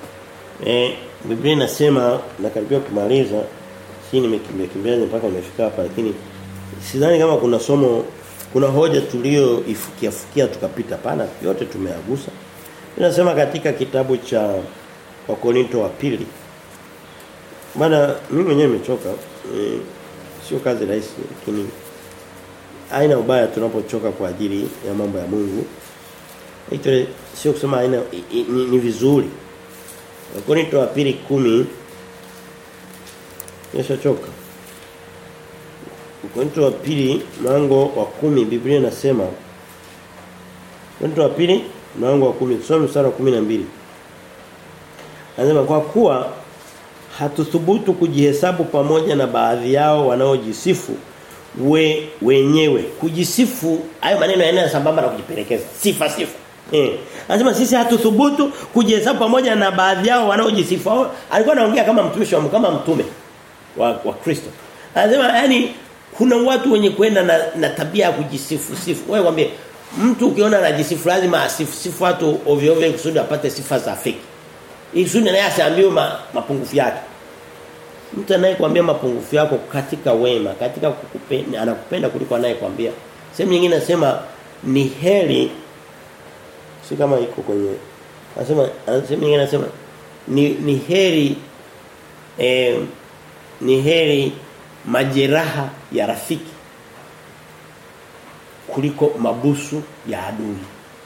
Eh Biblia inasema nakaribia kumaliza si nimekimbia kimbia mpaka nimefika hapa lakini sidhani kama kuna somo kuna hoja tulio ifukia fukia tukapita pana yote tumeagusa. Inasema katika kitabu cha Wakorinto wa pili Bana mimi mwenyewe nimechoka. E, sio kazi rahisi lakini aina ubaya tunapochoka kwa ajili ya mambo ya Mungu. Hicho sio kusema aina i, i, ni, ni vizuri. Wakorinto wa pili kumi Nishachoka. Wakorinto wa pili mlango wa kumi Biblia inasema Wakorinto wa pili mlango wa kumi tusome mstari wa 12. Anasema kwa kuwa hatuthubutu kujihesabu pamoja na baadhi yao wanaojisifu we wenyewe kujisifu hayo maneno yanayo sambamba na kujipelekeza sifa sifa eh anasema sisi hatuthubutu kujihesabu pamoja na baadhi yao wanaojisifu alikuwa anaongea kama mtumishi wa kama mtume wa wa Kristo anasema yani kuna watu wenye kwenda na, na tabia ya kujisifu sifu wewe mwambie mtu ukiona anajisifu lazima asifu sifu watu ovyo ovyo kusudi apate sifa za fake Kusudi naye asiambiwe ma, mapungufu yake. Mtu anayekwambia mapungufu yako katika wema, katika kukupenda, anakupenda kuliko anayekwambia. Sehemu nyingine nasema ni heri si kama iko kwenye anasema sehemu nyingine nasema ni ni heri eh, ni heri majeraha ya rafiki kuliko mabusu ya adui.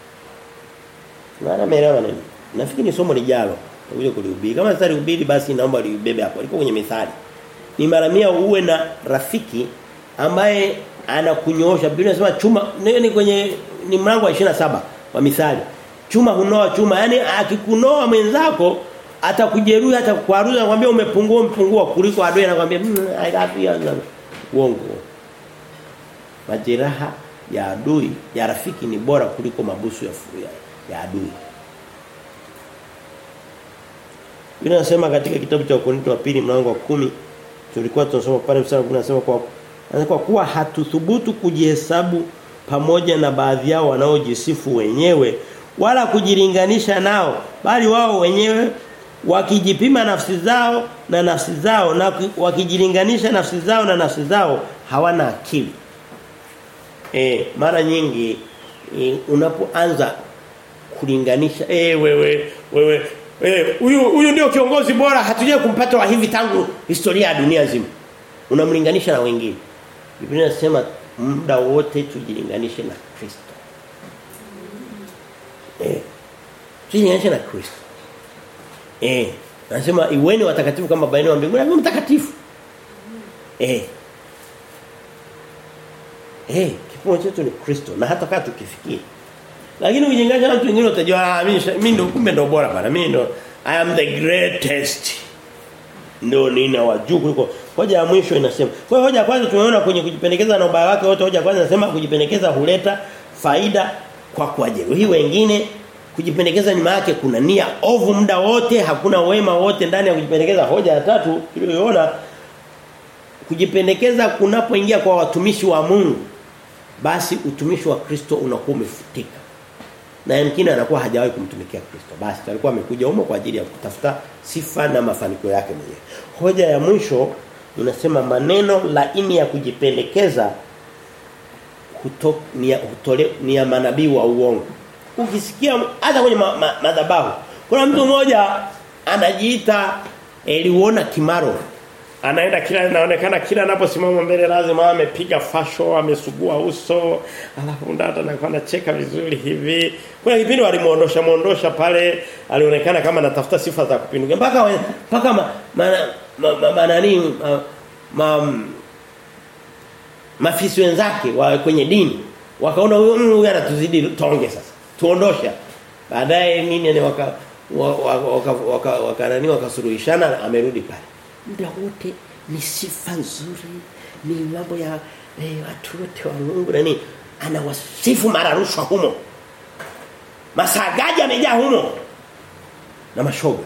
Maana meelewa nini? Nafikiri ni somo lijalo uje kulihubiri. Kama sasa lihubiri basi naomba libebe hapo. Liko kwenye mithali. Ni mara mia uwe na rafiki ambaye anakunyoosha. Biblia inasema chuma ni kwenye ni mlango wa 27 wa mithali. Chuma hunoa chuma. Yaani akikunoa mwenzako atakujeruhi atakukwaruza anakuambia umepungua umepungua kuliko adui anakuambia mmm, I love you. Uongo. Majeraha ya adui ya rafiki ni bora kuliko mabusu ya, ya, ya adui. Biblia inasema katika kitabu cha Wakorintho wa pili mlango wa kumi tulikuwa tunasoma pale mstari unasema kwa kwa kuwa hatuthubutu kujihesabu pamoja na baadhi yao wanaojisifu wenyewe wala kujilinganisha nao bali wao wenyewe wakijipima nafsi zao na nafsi zao na wakijilinganisha nafsi zao na nafsi zao hawana akili. E, mara nyingi e, unapoanza kulinganisha eh wewe wewe Eh, huyu huyu ndio kiongozi bora hatuje kumpata wa hivi tangu historia ya dunia nzima. Unamlinganisha na wengine. Biblia inasema muda wote tujilinganishe na Kristo. Eh. Tujilinganishe na Kristo. Eh. Anasema iweni watakatifu kama baba yenu wa mbinguni ni mtakatifu. Eh. Eh, kipimo chetu ni Kristo na hata kama tukifikia lakini ukijenganisha na watu wengine utajua ah mimi mimi ndo kumbe ndo bora bana. Mimi ndo I am the greatest. Ndio nina wajuu kuliko. Hoja ya mwisho inasema. Kwa hiyo hoja ya kwanza tumeona kwenye kujipendekeza na ubaya wake wote hoja ya kwanza inasema kujipendekeza huleta faida kwa kuwajeruhi wengine. Kujipendekeza nyuma yake kuna nia ovu muda wote, hakuna wema wote ndani ya kujipendekeza. Hoja ya tatu tuliyoona kujipendekeza kunapoingia kwa watumishi wa Mungu basi utumishi wa Kristo unakuwa umefutika na yamkini anakuwa hajawahi kumtumikia Kristo. Basi alikuwa amekuja humo kwa ajili ya kutafuta sifa na mafanikio yake mwenyewe. Hoja ya mwisho unasema maneno laini ya kujipendekeza kuto, ni, ya, utole, ni ya manabii wa uongo. Ukisikia hata kwenye ma, ma, madhabahu kuna mtu mmoja anajiita Eliona Kimaro anaenda kila inaonekana kila anaposimama mbele lazima amepiga fasho amesugua uso alafu ndata na anacheka vizuri hivi kuna kipindi walimuondosha muondosha pale alionekana kama anatafuta sifa za kupinduka mpaka mpaka ma, ma, ma, ma, ma, nani ma, ma, mafisi wenzake wa kwenye dini wakaona huyo huyu anatuzidi tonge sasa tuondosha baadaye nini ni waka waka waka waka nani wakasuruhishana amerudi pale muda wote ni sifa nzuri ni mambo ya eh, watu wote wa Mungu nani anawasifu mara rushwa humo masagaji amejaa humo na mashoga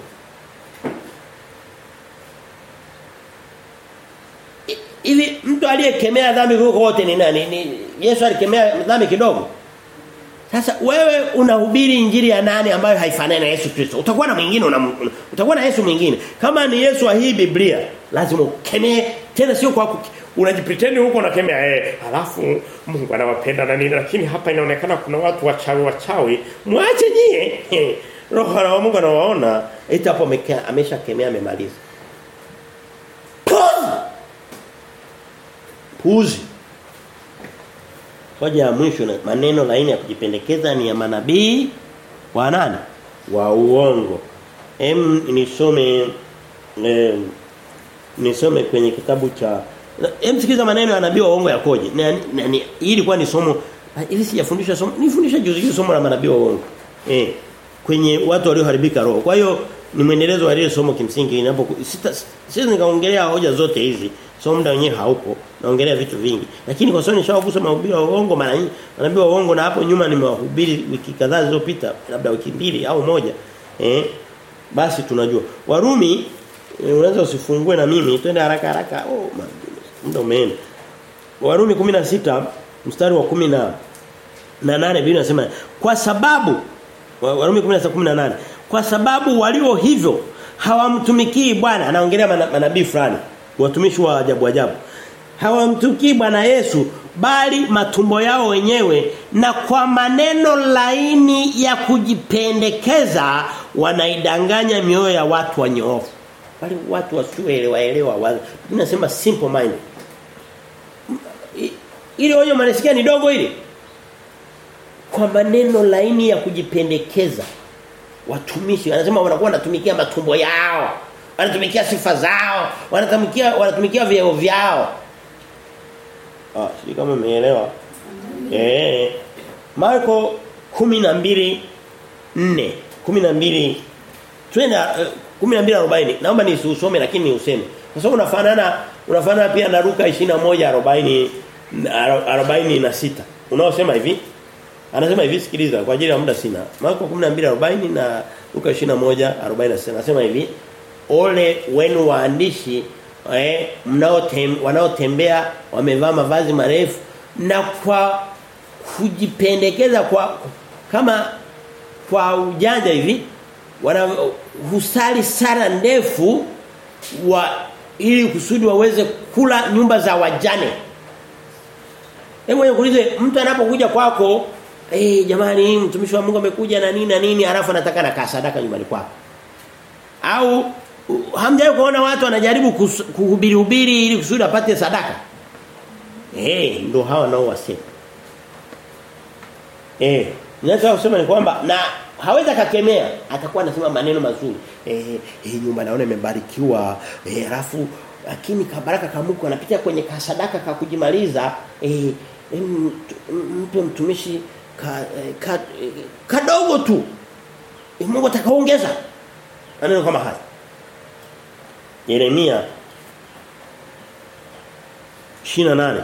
hivi mtu aliyekemea dhambi huko wote ni nani ni Yesu alikemea dhambi kidogo Sasa wewe unahubiri injili ya nani ambayo haifanani na Yesu Kristo? Utakuwa na mwingine una, utakuwa na Yesu mwingine. Kama ni Yesu wa hii Biblia, lazima ukemee tena sio kwa unajipretend huko unakemea eh alafu Mungu anawapenda na nini lakini hapa inaonekana kuna watu wachawi wachawi mwache nyie roho wa Mungu anawaona eti hapo ameshakemea amemaliza puzi hoja ya mwisho na maneno laini ya kujipendekeza ni ya manabii wa nani wa uongo em nisome eh, nisome kwenye kitabu cha Hem sikiza maneno ya nabii wa uongo yakoje. Hii ilikuwa ni somo ili sijafundisha somo. Nifundisha juzi juzi somo la manabii wa uongo. Eh kwenye watu walioharibika roho. Kwa hiyo ni mwendelezo wa ile somo kimsingi inapo sisi nikaongelea hoja zote hizi. Somo muda wenyewe haupo. Naongelea vitu vingi. Lakini kwa sababu nishawagusa mahubiri wa uongo mara nyingi. Manabii wa uongo na hapo nyuma nimewahubiri wiki kadhaa zilizopita, labda wiki mbili au moja. Eh basi tunajua. Warumi unaweza usifungue na mimi twende haraka haraka. Oh my muda umeenda. Warumi 16 mstari wa 10 na na 8 Biblia inasema kwa sababu Warumi 16:18 kwa sababu walio hivyo hawamtumikii Bwana anaongelea manabii fulani watumishi wa ajabu ajabu hawamtumikii Bwana Yesu bali matumbo yao wenyewe na kwa maneno laini ya kujipendekeza wanaidanganya mioyo ya watu wanyoofu wale watu wasioelewa elewa tunasema simple mind ile onyo manasikia ni dogo ile kwa maneno laini ya kujipendekeza watumishi anasema wanakuwa wanatumikia matumbo yao wanatumikia sifa zao wanatumikia wanatumikia vyeo vyao ah sio kama umeelewa eh Marko 12 4 12 twenda uh, 12:40 naomba nisiusome lakini niuseme kwa sababu unafanana unafanana pia na Luka 21:40 46 unaosema hivi anasema hivi sikiliza kwa ajili ya muda sina Marko 12:40 na Luka 21:46 anasema hivi ole wenu waandishi eh mnao wanaotembea wamevaa mavazi marefu na kwa kujipendekeza kwa kama kwa ujanja hivi wana husali sala ndefu wa ili kusudi waweze kula nyumba za wajane. Hebu nikuulize mtu anapokuja kwako eh hey, jamani mtumishi wa Mungu amekuja na nini na nini alafu anataka na sadaka nyumbani kwako. Au hamjawahi kuona watu wanajaribu kuhubiri hubiri ili kusudi apate sadaka? Eh hey, ndo hawa nao wasema. Eh ninataka kusema ni kwamba na hawezi kakemea atakuwa anasema maneno mazuri eh hii nyumba naona imebarikiwa eh alafu lakini kabaraka kamuko anapitia kwenye kasadaka ka kujimaliza eh mpe mtumishi ka, ka, kadogo tu eh, Mungu atakaongeza maneno kama haya Yeremia 28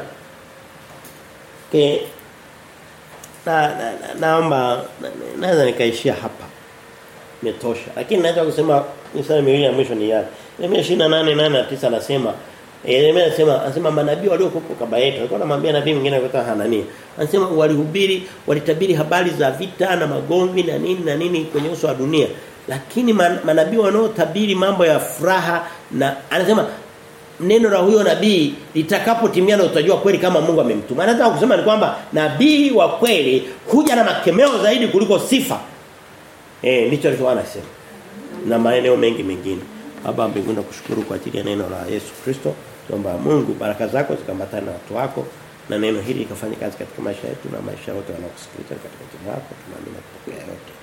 ke na, na, na naomba naweza nikaishia hapa imetosha lakini naweza kusema mistari miwili ya mwisho ni yale Yeremia 28 8 na 9 anasema Yeremia anasema anasema manabii waliokuwa kaba yetu alikuwa anamwambia nabii mwingine anaitwa Hanania anasema walihubiri walitabiri habari za vita na magomvi na nini na nini kwenye uso wa dunia lakini man, manabii wanaotabiri mambo ya furaha na anasema neno la huyo nabii litakapotimia na utajua kweli kama Mungu amemtuma. Anataka kusema ni kwamba nabii wa kweli huja na makemeo zaidi kuliko sifa. Eh ndicho alichokuwa anasema. Na maeneo mengi mengine. Baba mbinguni nakushukuru kwa ajili ya neno la Yesu Kristo. Tuomba Mungu baraka zako zikambatane na watu wako na neno hili likafanye kazi katika maisha yetu na maisha yote wanaokusikiliza katika jina lako. Tunaamini kupokea yote.